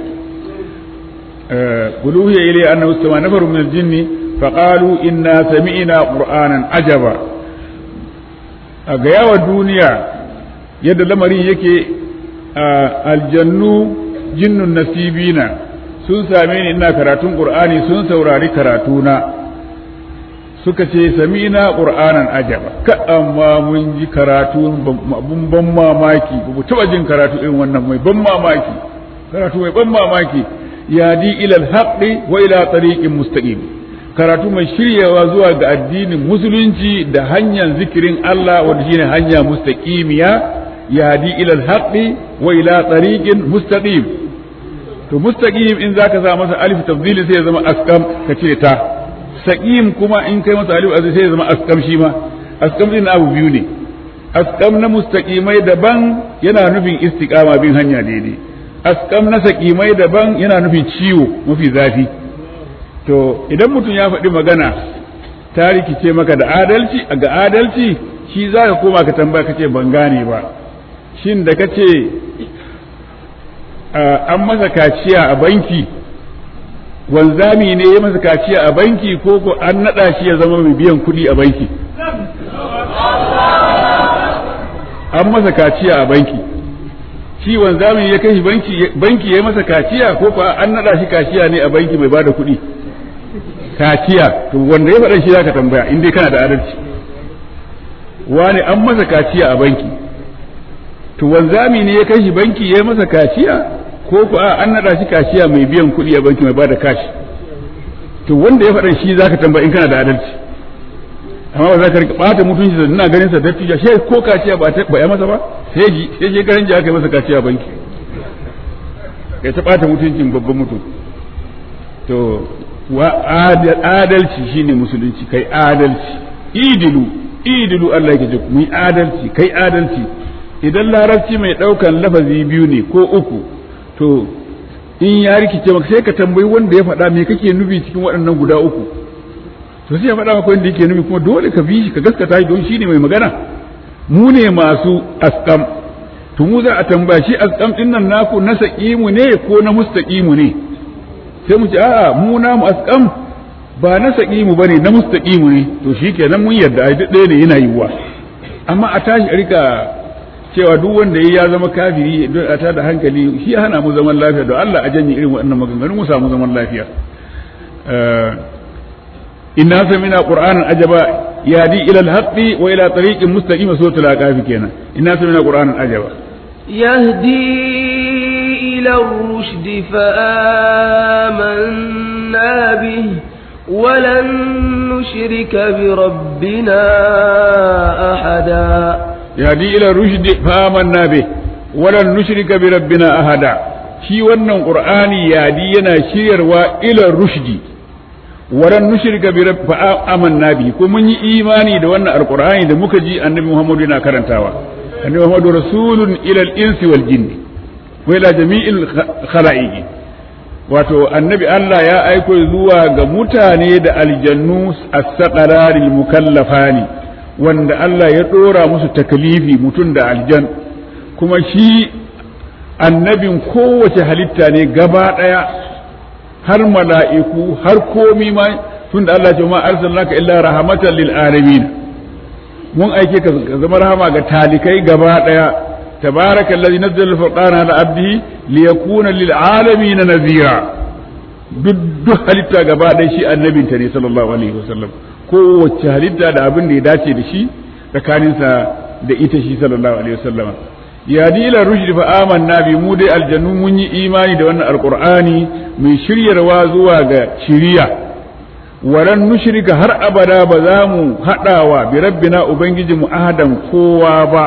quluhi ilayya annahu istama nafarun min al-jinni faqalu inna sami'na qur'anan ajaba a ga yawa duniya yadda lamarin yake aljannu jinnun nasibina sun same ni ina karatun qur'ani sun saurari karatuna suka ce sami'na qur'anan ajaba ka amma mun ji karatu abun ban mamaki ba mu taba jin karatu irin wannan mai ban mamaki karatu mai ban mamaki yadi ila al wa ila tariqin mustaqim karatu mai shiryawa zuwa ga addinin musulunci da hanyar zikirin Allah wanda shine hanya mustaqimiya yadi ila al-haqqi wa ila tariqin mustaqim to mustaqim in zaka sa masa alif tafdili sai ya zama askam ka cire ta saqim kuma in kai masa alif azai sai ya zama askam shi ma askam din abu biyu ne askam na mustaqimai daban yana nufin istiqama bin hanya daidai askam na saqimai daban yana nufin ciwo mafi zafi to idan mutum ya faɗi magana ta rikice maka da adalci ga adalci shi za ka koma ka tambaya ka ce ban gane ba shin da ka ce an masa kaciya a banki wanzami ne ya masa kaciya a banki ko ko an naɗa shi ya zama mai biyan kuɗi a banki an masa kaciya a banki shi wanzami ya kai shi banki banki ya masa kaciya ko ko an naɗa shi kaciya ne a banki mai bada kuɗi kaciya to wanda ya faɗa shi zaka tambaya in dai kana da adalci wani an masa kaciya a banki to wanzami ne ya kai shi banki ya masa kaciya ko ko a an nada shi kaciya mai biyan kuɗi a banki mai bada kashi to wanda ya faɗa shi zaka tambaya in kana da adalci amma ba za ka rika bata mutunci da ina ganin sa dattijo shi ko kaciya ba ba ya masa ba sai ji sai je garin ji aka yi masa kaciya a banki kai ta bata mutuncin babban mutum to wa adalci shine musulunci kai adalci idilu idilu Allah yake ce mu yi adalci kai adalci idan larabci mai daukan lafazi biyu ne ko uku to in ya rikice maka sai ka tambayi wanda ya faɗa me kake nufi cikin waɗannan guda uku to sai ya faɗa maka wanda yake nufi kuma dole ka bi shi ka gaskata shi don shine mai magana mu ne masu askam to mu za a tambaya shi askam din nan naku na saqimu ne ko na mustaqimu ne sai mu ce a'a mu na mu askam ba na saqimu bane na mustaqimu ne to shikenan mun yarda ai duk ɗaya ne yana yiwuwa amma a tashi a rika cewa duk wanda ya zama kafiri don a tada hankali shi hana mu zaman lafiya don Allah a janye irin waɗannan maganganun mu samu zaman lafiya inna samina qur'anan ajaba yadi ila al-haqqi wa ila tariqin mustaqim suratul aqaf kenan inna samina qur'anan ajaba يهدي إلى الرشد فآمنا به ولن نشرك بربنا أحدا يهدي إلى الرشد فآمنا به ولن نشرك بربنا أحدا shi wannan qur'ani yadi yana shiryarwa ila rushdi waran nushrika bi fa amanna bi ko mun yi imani da wannan alqur'ani da muka ji annabi Muhammad yana karantawa annabi Muhammad rasulun ila al-insi wal jinni wa ila jami'il khala'iqi wato annabi Allah ya aiko zuwa ga mutane da aljannu as-saqararil mukallafani wanda Allah ya dora musu takalifi mutum da aljan kuma shi annabin kowace halitta ne gaba daya har mala'iku har komi ma tunda Allah ce ma arsalnaka illa rahmatan lil alamin mun aike ka zama rahama ga talikai gaba daya tabaraka allazi nazzala al-furqana ala abdihi liyakuna lil alamin nadhira duk duk halitta gaba daya shi annabin ta ne sallallahu alaihi wasallam kowace halitta da abin da ya dace da shi tsakaninsa da ita shi sallallahu alaihi wasallam ya dila rushd fa amanna bi mu dai aljannu mun yi imani da wannan alqur'ani mai shiryarwa zuwa ga shiriya walan nushrika har abada ba za mu haɗawa bi rabbina ubangiji mu ahadan kowa ba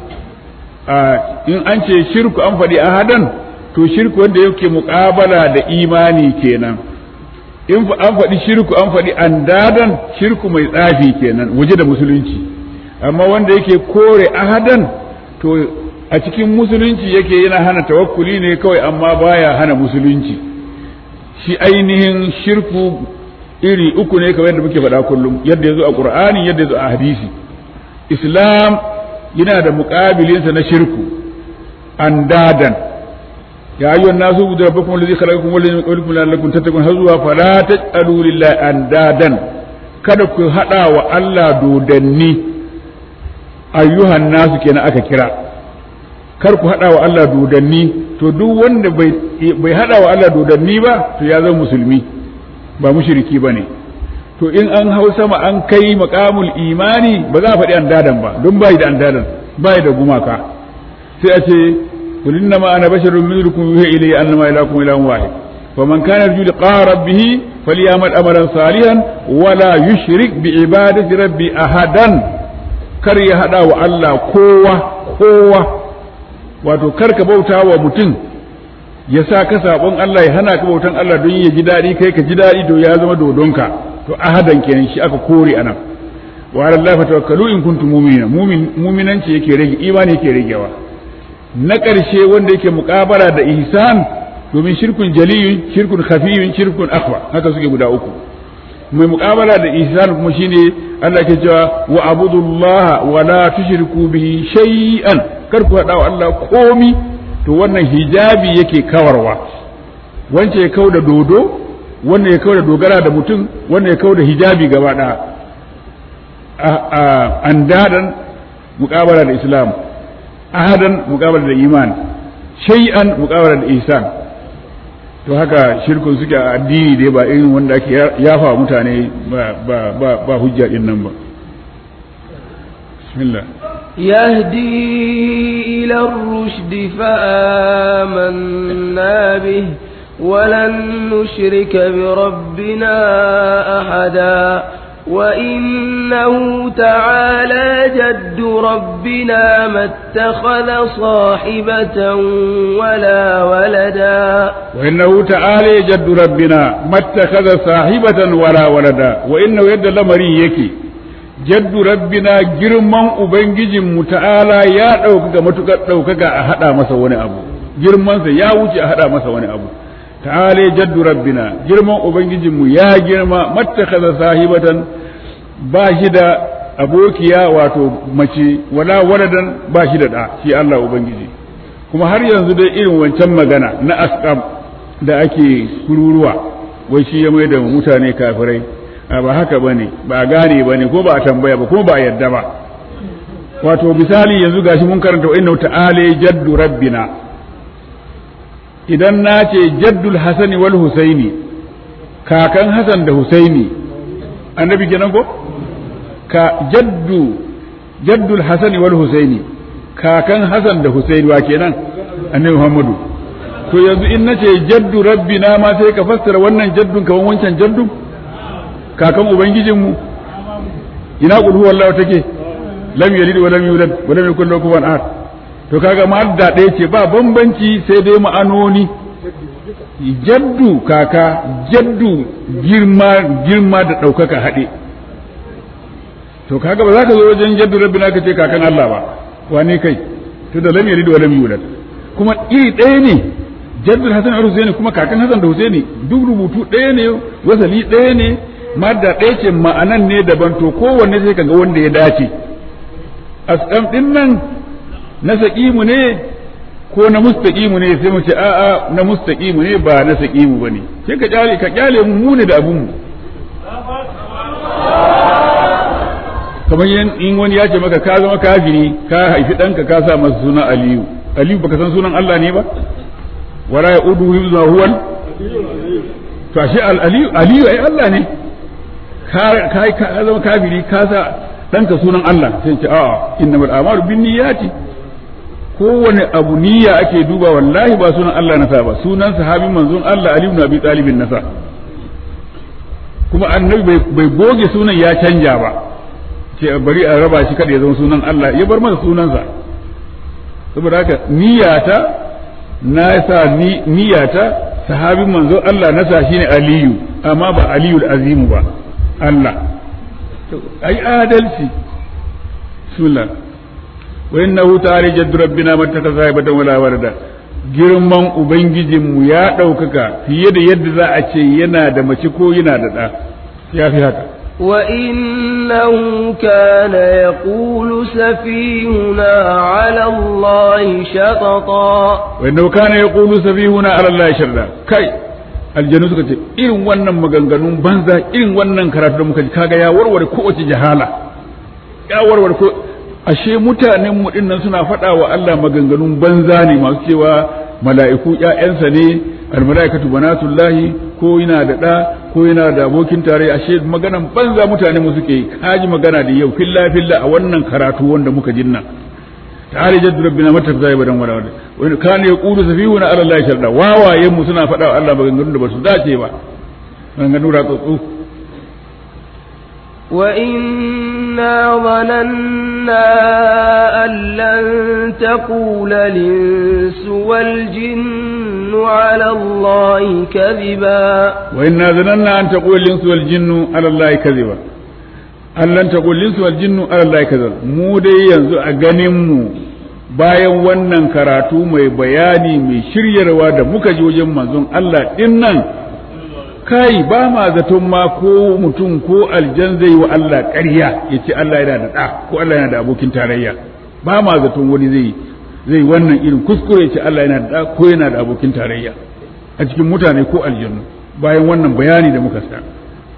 in an ce shirku an faɗi ahadan to shirku wanda yake muƙabala da imani kenan in an faɗi shirku an faɗi andadan shirku mai tsafi kenan waje da musulunci amma wanda yake kore ahadan to a cikin musulunci yake yana hana tawakkuli ne kawai amma baya hana musulunci shi ainihin shirku iri uku ne kamar yadda muke faɗa kullum yadda ya zo a ƙur'ani yadda ya zo a hadisi islam yana da muƙabilinsa na shirku andadan ya ayyuhan nasu budu rabbakum alladhi khalaqakum wal ladzi qablikum la'allakum tattaqun har zuwa fala taj'alu lillahi andadan kada ku hada wa Allah dodanni ayyuhan nasu kenan aka kira kar ku hada wa Allah dodanni to duk wanda bai bai hada wa Allah dodanni ba to ya zama musulmi ba mushriki bane to in an hau sama an kai maqamul imani ba za a faɗi andadan ba don bai da andadan bai da gumaka sai a ce قل إنما أنا بشر مثلكم يوحي إلي أنما إلهكم إله واحد فمن كان يرجو لقاء ربه فليعمل أملا صالحا ولا يشرك بعبادة ربي أحدا kar ya haɗa wa Allah kowa kowa wato kar ka bauta wa mutum ya sa ka saɓon Allah ya hana ka bautan Allah don ya ji daɗi kai ka ji daɗi to ya zama dodonka to ahadan kenan shi aka kore anan wa ala Allah fatawakkalu in kuntum mu'minina mu'minanci yake rage imani yake ragewa na ƙarshe wanda yake muƙabara da ihsan domin shirkun jaliyun shirkun khafiyun shirkun akhwa haka suke guda uku mai muƙabala da ihsan kuma shine Allah ke cewa wa abudullah wa la tushriku bihi shay'an kar ku hada wa Allah komi to wannan hijabi yake kawarwa wance ya kau da dodo wannan ya kawo da dogara da mutum wannan ya kawo da hijabi gaba ɗaya andadan muƙabala da islam ahadan muƙabala da iman shay'an muƙabala da ihsan to haka shirkun suke a addini dai ba irin wanda ake yafa mutane ba hujja din nan ba bismillah يهدي إلى الرشد فآمنا به ولن نشرك بربنا أحدا وإنه تعالى جد ربنا ما اتخذ صاحبة ولا ولدا وإنه تعالى جد ربنا ما اتخذ صاحبة ولا ولدا وإنه يد لمري يكي جد ربنا جرمان أبنجي متعالى يا ɗaukaka matuƙar ɗaukaka a haɗa masa wani abu girmansa ya wuce a haɗa masa wani abu ta'ala jaddu rabbina girman ubangijinmu ya girma mattakaza sahibatan ba shi da abokiya wato mace wala waladan ba shi da da shi Allah ubangiji kuma har yanzu dai irin wancan magana na asqam da ake kururuwa wai shi ya mai da mutane kafirai ba haka bane ba gane bane ko ba a tambaya ba ko ba a yadda ba wato misali yanzu gashi mun karanta wa inna ta'ala jaddu rabbina idan na ce jaddul hasani wal husaini kakan hasan da husaini annabi kenan ko ka jaddu jaddul hasani wal husaini kakan hasan da husaini wa kenan annabi muhammadu to yanzu in na ce jaddu rabbina ma sai ka fassara wannan jaddun kaman wancan jaddun kakan ubangijinmu ina qul huwallahu take lam yalid wa lam yulad wa lam yakul lahu kufuwan ahad to kaga madda ɗaya ce ba bambanci sai dai ma'anoni jaddu kaka jaddu girma girma da ɗaukaka haɗe to kaga ba za ka zo wajen jaddu rabbi ka ce kakan Allah ba wane kai to da lam yalid wa lam yulad kuma iri ɗaya ne jaddul hasan al husaini kuma kakan hasan da husaini duk rubutu ɗaya ne wasali ɗaya ne madda ɗaya ce ma'anan ne daban to kowanne sai kaga wanda ya dace asqam din nan na saƙimu ne ko na mustaƙimu ne sai mu ce a'a na mustaƙimu ne ba na saƙimu ba ne sai ka kyale ka kyale mu mu ne da abun mu kamar in wani ya ce maka ka zama kafiri ka haifi ɗanka ka sa masa sunan aliyu aliyu baka san sunan Allah ne ba wala ya udu hibza huwal to ashe aliyu aliyu ai Allah ne ka ka zama kafiri ka sa ɗanka sunan Allah sai ce a'a innamal a'malu binniyati kowane abu niyya ake duba wallahi ba sunan Allah nasa ba sunan sahabin manzon Allah Ali ibn Abi Talib nasa kuma annabi bai goge sunan ya canja ba ce bari a raba shi kada ya zama sunan Allah ya bar masa sunansa saboda haka niyyata na sa niyyata sahabin manzon Allah nasa shine Aliyu amma ba Aliyul Azimu ba Allah ai adalci bismillah wa innahu ta'ala jaddu rabbina mattaka sahibatan wala warda girman ubangijinmu ya ɗaukaka fiye da yadda za a ce yana da mace ko yana da ɗa ya fi haka وإنه كان يقول سفيهنا على الله شططا وإنه كان يقول سفيهنا على الله شططا كي aljanu suka ce irin wannan maganganun banza irin wannan karatu da muka ji kaga ya warware kowace jahala ya warware ko ashe mutanen mu dinnan suna faɗa wa Allah maganganun banza ne masu cewa mala'iku ƴaƴansa ne almalaikatu banatullahi ko yana da ɗa ko yana da abokin tare ashe maganan banza mutane mu suke kaji magana da yau filla filla a wannan karatu wanda muka jinna ta'ala jaddu rabbina mata zai badan wala wala wani kana yaqulu safihuna ala allahi sharda wawayen mu suna faɗa wa Allah maganganun da basu dace ba maganganun ratsatsu وإنا ظننا أن لن تقول الإنس والجن على الله كذبا وإنا ظننا أن تقول الإنس والجن على الله كذبا أن لن تقول الإنس والجن على الله كذبا mu dai yanzu a ganin mu bayan wannan karatu mai bayani mai shiryarwa da muka ji wajen manzon Allah din nan kai ba ma zaton ma ko mutum ko aljan zai wa Allah ƙarya ya ce Allah yana da ɗa ko Allah yana da abokin tarayya ba ma zaton wani zai zai wannan irin kuskure ya ce Allah yana da ɗa ko yana da abokin tarayya a cikin mutane ko aljannu bayan wannan bayani da muka sa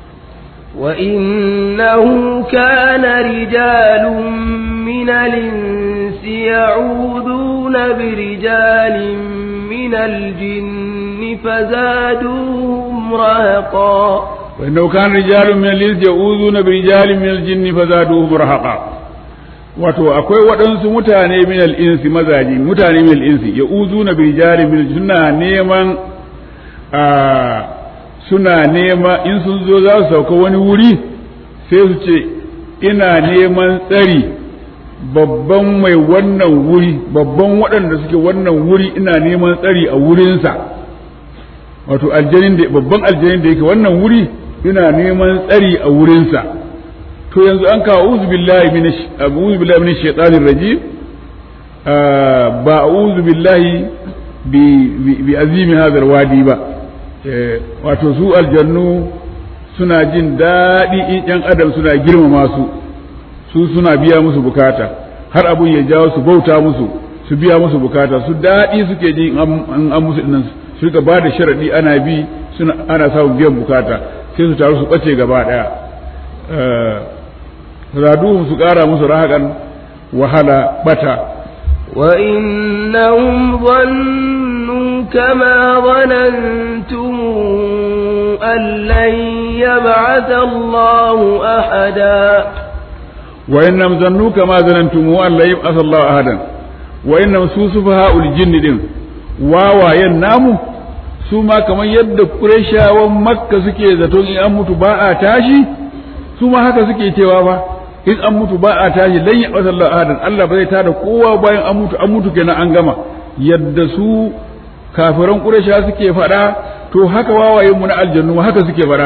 وإنه كان رجال من الإنس يعوذون برجال من الجن فزادوهم رهقا وإنه كان رجال من الإنس يعوذون برجال من الجن فزادوهم رهقا wato akwai waɗansu mutane min al'insi mazaji mutane min al'insi ya uzu na birjali min suna neman suna nema in sun zo za su sauka wani wuri sai su ce ina neman tsari babban mai wannan wuri babban waɗanda suke wannan wuri ina neman tsari a wurinsa wato aljanin da babban aljanin da yake wannan wuri ina neman tsari a wurinsa to yanzu an kawo uzu billahi minash a'udhu billahi minash shaitanir rajim ba a'udhu billahi bi bi azimi hadha wadi ba wato su aljannu suna jin daɗi in ƴan adam suna girmama su su suna biya musu bukata har abun ya jawo su bauta musu su biya musu bukata su daɗi suke ji in an musu dinnan su rika ba da sharaɗi ana bi suna ana samun biyan bukata sai su taru su ɓace gaba ɗaya raduhum su ƙara musu rahaƙan wahala bata وإنهم ظنوا كما ظننتم أن لن يبعث الله أحدا وإنهم ظنوا كما ظننتم أن لن يبعث الله أحدا وإنهم سوسفهاء الجن دين واوا يناموا su ma kamar yadda Qurayshawan Makka suke zaton in an mutu ba a tashi su ma haka suke cewa ba in an mutu ba a tashi lan ya Allah ahadan Allah ba zai tada kowa bayan an mutu an mutu kenan an gama yadda su kafiran Quraysha suke fada to haka wawayen mu na aljannu haka suke fada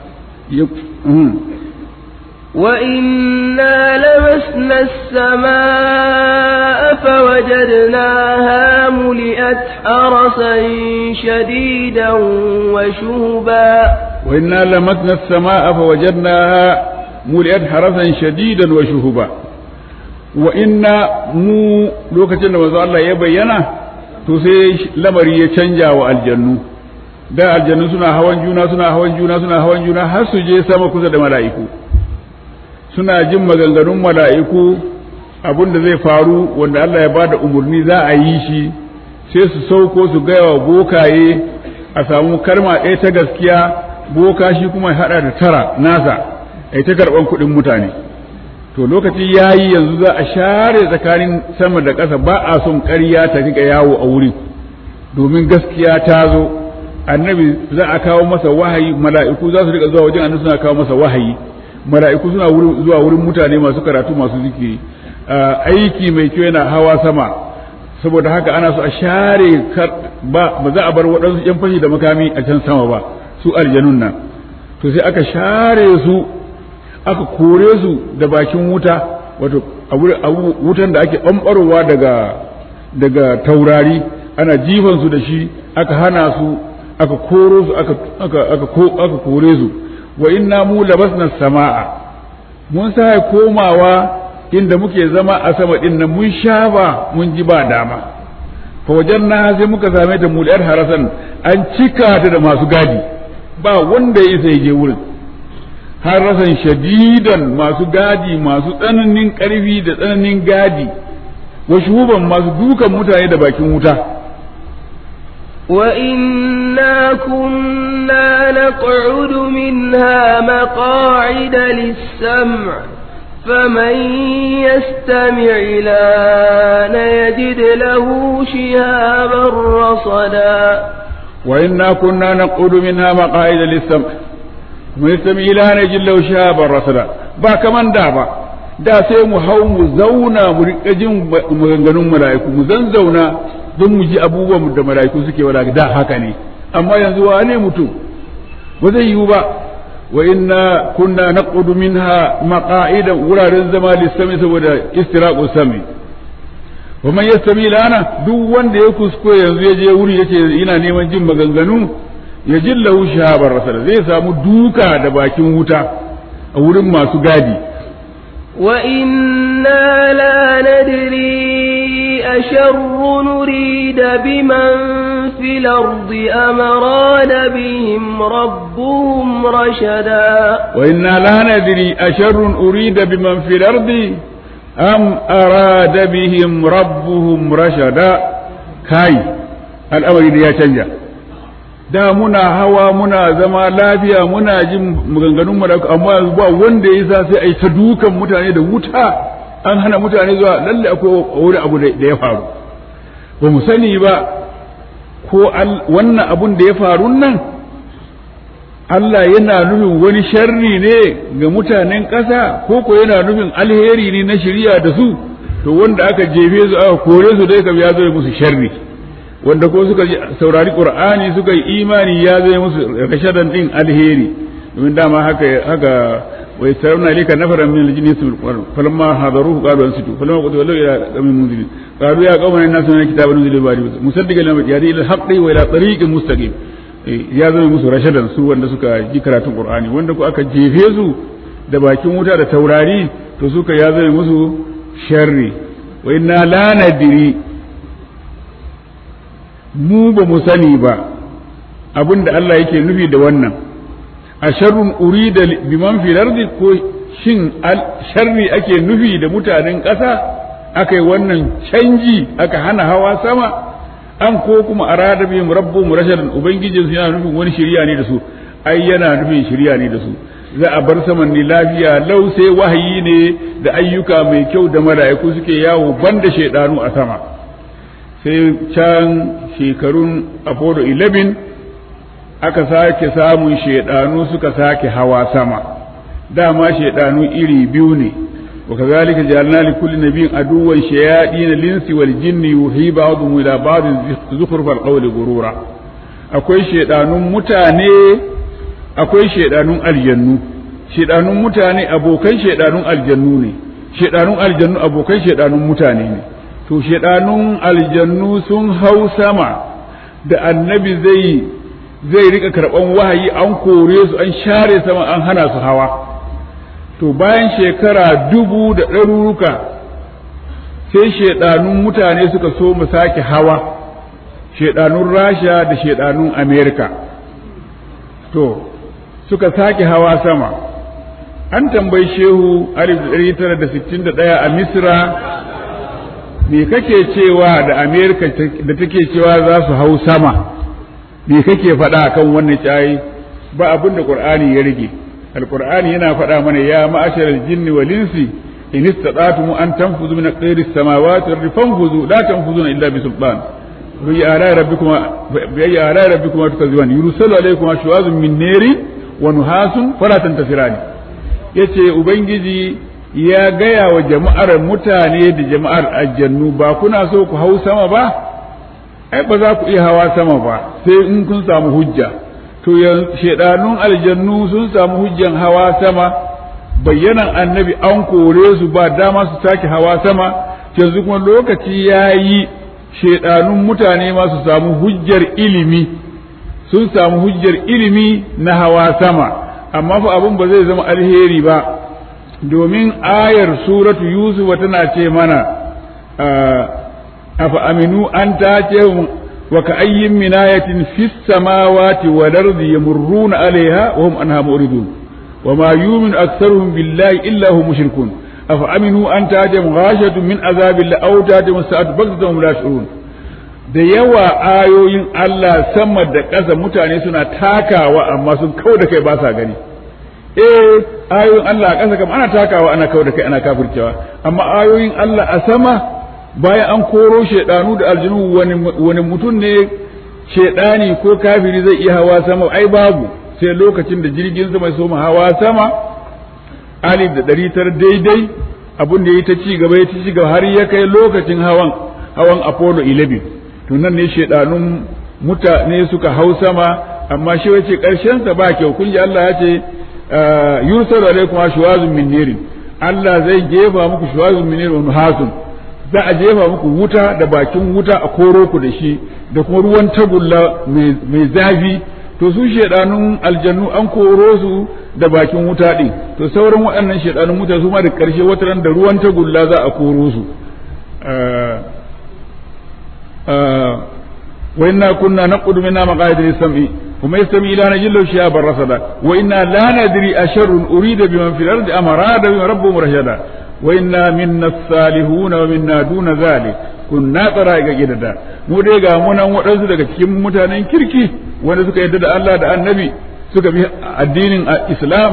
وإنا لمسنا السماء فوجدناها ملئت حرسا شديدا وشهبا وإنا لمسنا السماء فوجدناها ملئت حرسا شديدا وشهبا وإنا مو لوكacin da manzo Allah ya bayyana to sai lamari ya canja wa aljannu da aljannu suna hawan juna suna hawan juna suna hawan juna har su je sama kusa da mala'iku suna jin maganganun mala'iku abin da zai faru wanda Allah ya bada umarni za a yi shi sai su sauko su gaya wa bokaye a samu karma ɗaya ta gaskiya boka shi kuma ya haɗa da tara nasa a ta karɓan kuɗin mutane to lokaci ya yi yanzu za a share tsakanin sama da ƙasa ba a son ƙarya ta riƙa yawo a wurin domin gaskiya ta zo annabi za a kawo masa wahayi mala'iku za su riƙa zuwa wajen annabi suna kawo masa wahayi mala'iku suna zuwa wurin mutane masu karatu masu zikiri aiki mai kyau yana hawa sama saboda haka ana so a share ba ba za a bar waɗansu yan fashi da makami a can sama ba su aljanun nan to sai aka share su aka kore su da bakin wuta wato wutan da ake ɓamɓarowa daga daga taurari ana jifan su da shi aka hana su aka koro su aka aka aka kore su wa inna mu labasna sama'a mun sa komawa inda muke zama a sama din nan mun sha ba mun ji ba dama fa wajanna sai muka same ta muliyar harasan an cika ta da masu gadi ba wanda ya isa je wurin harasan shadidan masu gadi masu tsananin karfi da tsananin gadi wa shuban masu dukan mutane da bakin wuta وإنا كنا نقعد منها مقاعد للسمع فمن يستمع الآن يجد له شهابا رصدا وإنا كنا نقعد منها مقاعد للسمع ويستمع الآن يجد له شهابا رصدا با كمان دابا da sai mu hau mu zauna mu riƙa jin maganganun mala'iku mu zan zauna don mu ji abubuwan da mala'iku suke wada da haka ne amma yanzu wane mutum ba zai yiwu ba wa inna kunna naqudu minha maqa'idan wuraren zama lissami saboda istiraqu sami wa man yastami lana duk wanda ya kuskure yanzu ya je wuri yace ina neman jin maganganu ya jillahu shahabar rasala zai samu duka da bakin wuta a wurin masu gadi وإنا لا ندري أشر نريد بمن في في الأرض أم أراد بهم ربهم رشدا وإنا لا ندري أشر أريد بمن في الأرض أم أراد بهم ربهم رشدا كاي الأمر يا canja da muna hawa muna zama lafiya muna jin maganganun mu amma ba wanda ya sa sai ai ta dukan mutane da wuta an hana mutane zuwa lalle akwai wani abu da ya faru ba mu sani ba ko wannan abun da ya faru nan Allah yana nufin wani sharri ne ga mutanen ƙasa ko ko yana nufin alheri ne na shirya da su to wanda aka jefe su aka kore su dai kam ya zo musu sharri wanda ko suka saurari qur'ani suka yi imani ya zo musu rashadan din alheri domin dama haka haka wa yasarawna lika nafaran min aljinni yasmul qur'an falamma hadaruhu qalu ansitu falamma qad wallu ila qawmin munzirin qalu ya qaumana inna sunna kitaban unzila ba'di musaddiqan lima yadi ila haqqi wa ila tariqin mustaqim ya zama musu rashadan su wanda suka ji karatun qur'ani wanda ko aka jefe su da bakin wuta da taurari to suka ya zama musu sharri wa inna la nadri mu ba mu sani ba abinda Allah yake nufi da wannan a sharrun urida biman fil ardi ko shin sharri ake nufi da mutanen ƙasa aka yi wannan canji aka hana hawa sama an ko kuma arada bihim rabbuhum rashadan ubangijin su yana nufin wani shirya ne da su ai yana nufin shirya ne da su za a bar saman ne lafiya lau sai wahayi ne da ayyuka mai kyau da mala'iku suke yawo banda shaidanu a sama sai can shekarun apollo 11 aka sake samun shaidanu suka sake hawa sama dama shaidanu iri biyu ne وكذلك جعلنا لكل نبي عدوا شياطين الانس والجن يوحي بعضهم الى بعض زخرف القول غرورا akwai shedanun mutane akwai shedanun aljannu shedanun mutane abokan shedanun aljannu ne shedanun aljannu abokan shedanun mutane ne to shedanun aljannu sun hau sama da annabi zai zai rika karban wahayi an kore su an share sama an hana su hawa to bayan shekara dubu da ɗaruruka sai shaidanun mutane suka so mu sake hawa shaidanun rasha da shaidanun amerika to suka sake hawa sama an tambayi shehu 1961 a misra me kake cewa da amerika da take cewa za su hau sama me kake faɗa kan wannan cayi ba abin da ƙur'ani ya rage القرآن هنا فدا من يا معشر الجن والإنس إن استطعتم أن تنفذوا من قير السماوات والأرض فانفذوا لا تنفذون إلا بسلطان بأي آلاء ربكما بأي آلاء ربكما تكذبان يرسل عليكم شواظ من نير ونحاس فلا تنتصران yace ubangiji ya gaya wa jama'ar mutane da jama'ar aljannu ba kuna so ku hau sama ba ai ba za ku iya hawa sama ba sai in kun samu hujja to shedanun aljannu sun samu hujjan hawa sama bayyanan annabi an kore su ba dama su sake hawa sama yanzu kuma lokaci ya yi shedanun mutane ma su samu hujjar ilimi sun samu hujjar ilimi na hawa sama amma fa abin ba zai zama alheri ba domin ayar suratu yusuf tana ce mana afa aminu an ta ce وكأي من آية في السماوات والأرض يمرون عليها وهم عنها معرضون وما يؤمن أكثرهم بالله إلا هم مشركون أفأمنوا أن تأتيهم غاشية من عذاب الله أو تأتيهم الساعة بغتة وهم لا يشعرون da yawa ayoyin Allah sama da ƙasa mutane suna takawa amma sun kau da kai ba sa gani eh ayoyin Allah a ƙasa kam ana takawa ana kau da kai ana kafircewa amma ayoyin Allah a sama bayan an koro shaidanu da aljinu wani mutum ne shaidani ko kafiri zai iya hawa sama ai babu sai lokacin da jirgin sama ya soma hawa sama alif da ɗari tara daidai abin da ya ta ci gaba ya ci gaba har ya kai lokacin hawan hawan apollo 11 to nan ne shaidanun mutane suka hau sama amma shi wace karshen sa ba kyau kun ji Allah ya ce yursalu alaikum shuwazun min nirin Allah zai jefa muku shuwazun min nirin hasun za a jefa muku wuta da bakin wuta a koro ku da shi da kuma ruwan tagulla mai zafi to su shedanun aljannu an koro su da bakin wuta din to sauran waɗannan shedanun mutane su ma da ƙarshe wata ran da ruwan tagulla za a koro su wa inna kunna naqudu minna maqaid lis-sam'i وما يستمع إلى نجل شهابا رصدا وإنا لا ندري أشر أريد بمن في الأرض أم أراد بهم ربهم رشدا وإنا منا الصالحون ومنا دون ذلك kunna tsara gidada mu dai ga munan waɗansu daga cikin mutanen kirki wanda suka yadda da Allah da annabi suka bi addinin Islam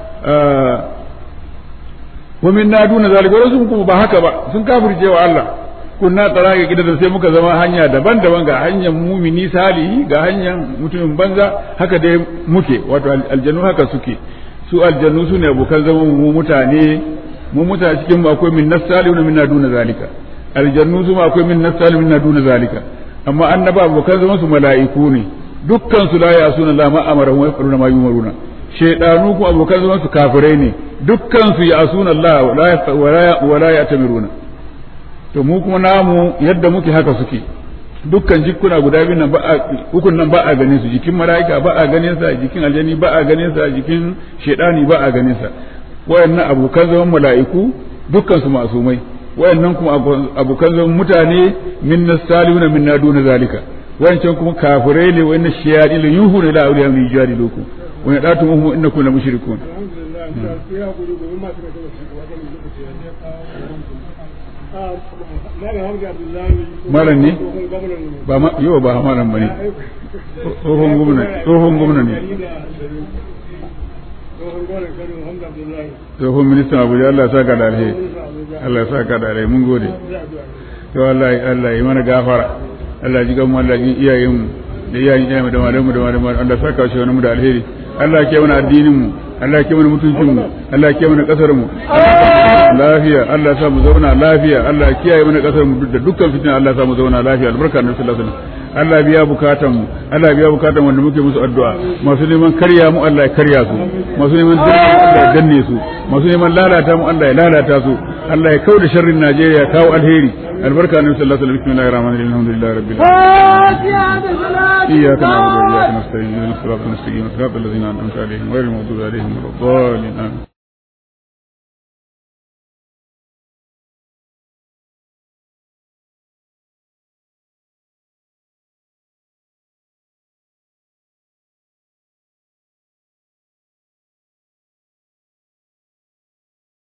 wa minna duna zalika wasu kuma ba haka ba sun kafirce wa Allah kunna tsara ga gidada sai muka zama hanya daban-daban ga hanyar mumini salihi ga hanyar mutumin banza haka dai muke wato aljannu haka suke su aljannu su ne abokan zaman mu mutane mu mutane cikin mu akwai min nasalihuna minna duna zalika aljannu su ma akwai min nasalihuna minna duna zalika amma annaba abokan zaman su mala'iku ne dukkan su la yasuna Allah ma amara wa yafaluna ma yumaruna shaydanu kuma abokan zaman su kafirai ne dukkan su yasuna Allah wa la ya'tamiruna to mu kuma namu yadda muke haka suke dukkan jikuna guda biyu nan ba a ukun nan ba a ganin su jikin mala'ika ba a ganin sa jikin aljani ba a ganin sa jikin shedani ba a ganin sa wayannan abokan zaman mala'iku dukkan su masumai wayannan kuma abokan zaman mutane min nasaluna min naduna zalika wayancan kuma kafirai ne wayannan shiyadi la yuhuna ila awliya min jadilukum wa yadatuhum innakum la mushrikun malam ne ba ma yau ba malam bane tsohon gwamna tsohon gwamna ne tsohon ministan abuja Allah ya saka da alheri Allah ya saka da alheri mun gode to Allah Allah ya mana gafara Allah ya ji gamu Allah ya iyayen mu da iyayen iyayen da malamu da malamu Allah ya saka shi wani mu da alheri Allah ya kiyaye mana addinin mu Allah ya kiyaye mana mutuncin mu Allah ya kiyaye mana kasar mu lafiya Allah ya sa mu zauna lafiya Allah ya kiyaye mana kasar mu da dukkan fitina Allah ya sa mu zauna lafiya albarka na sallallahu alaihi wasallam Allah biya bukatan mu Allah biya bukatan wanda muke musu addu'a masu neman karya mu Allah ya karya su masu neman danne Allah ya danne su masu neman lalata mu Allah ya lalata su Allah ya kauda sharrin Najeriya kawo alheri albarka na sallallahu alaihi wasallam bismillahir rahmanir rahim alhamdulillahi rabbil alamin iyyaka na'budu wa iyyaka nasta'in ihdinas siratal mustaqim siratal ladzina an'amta alaihim ghayril maghdubi alaihim waladdallin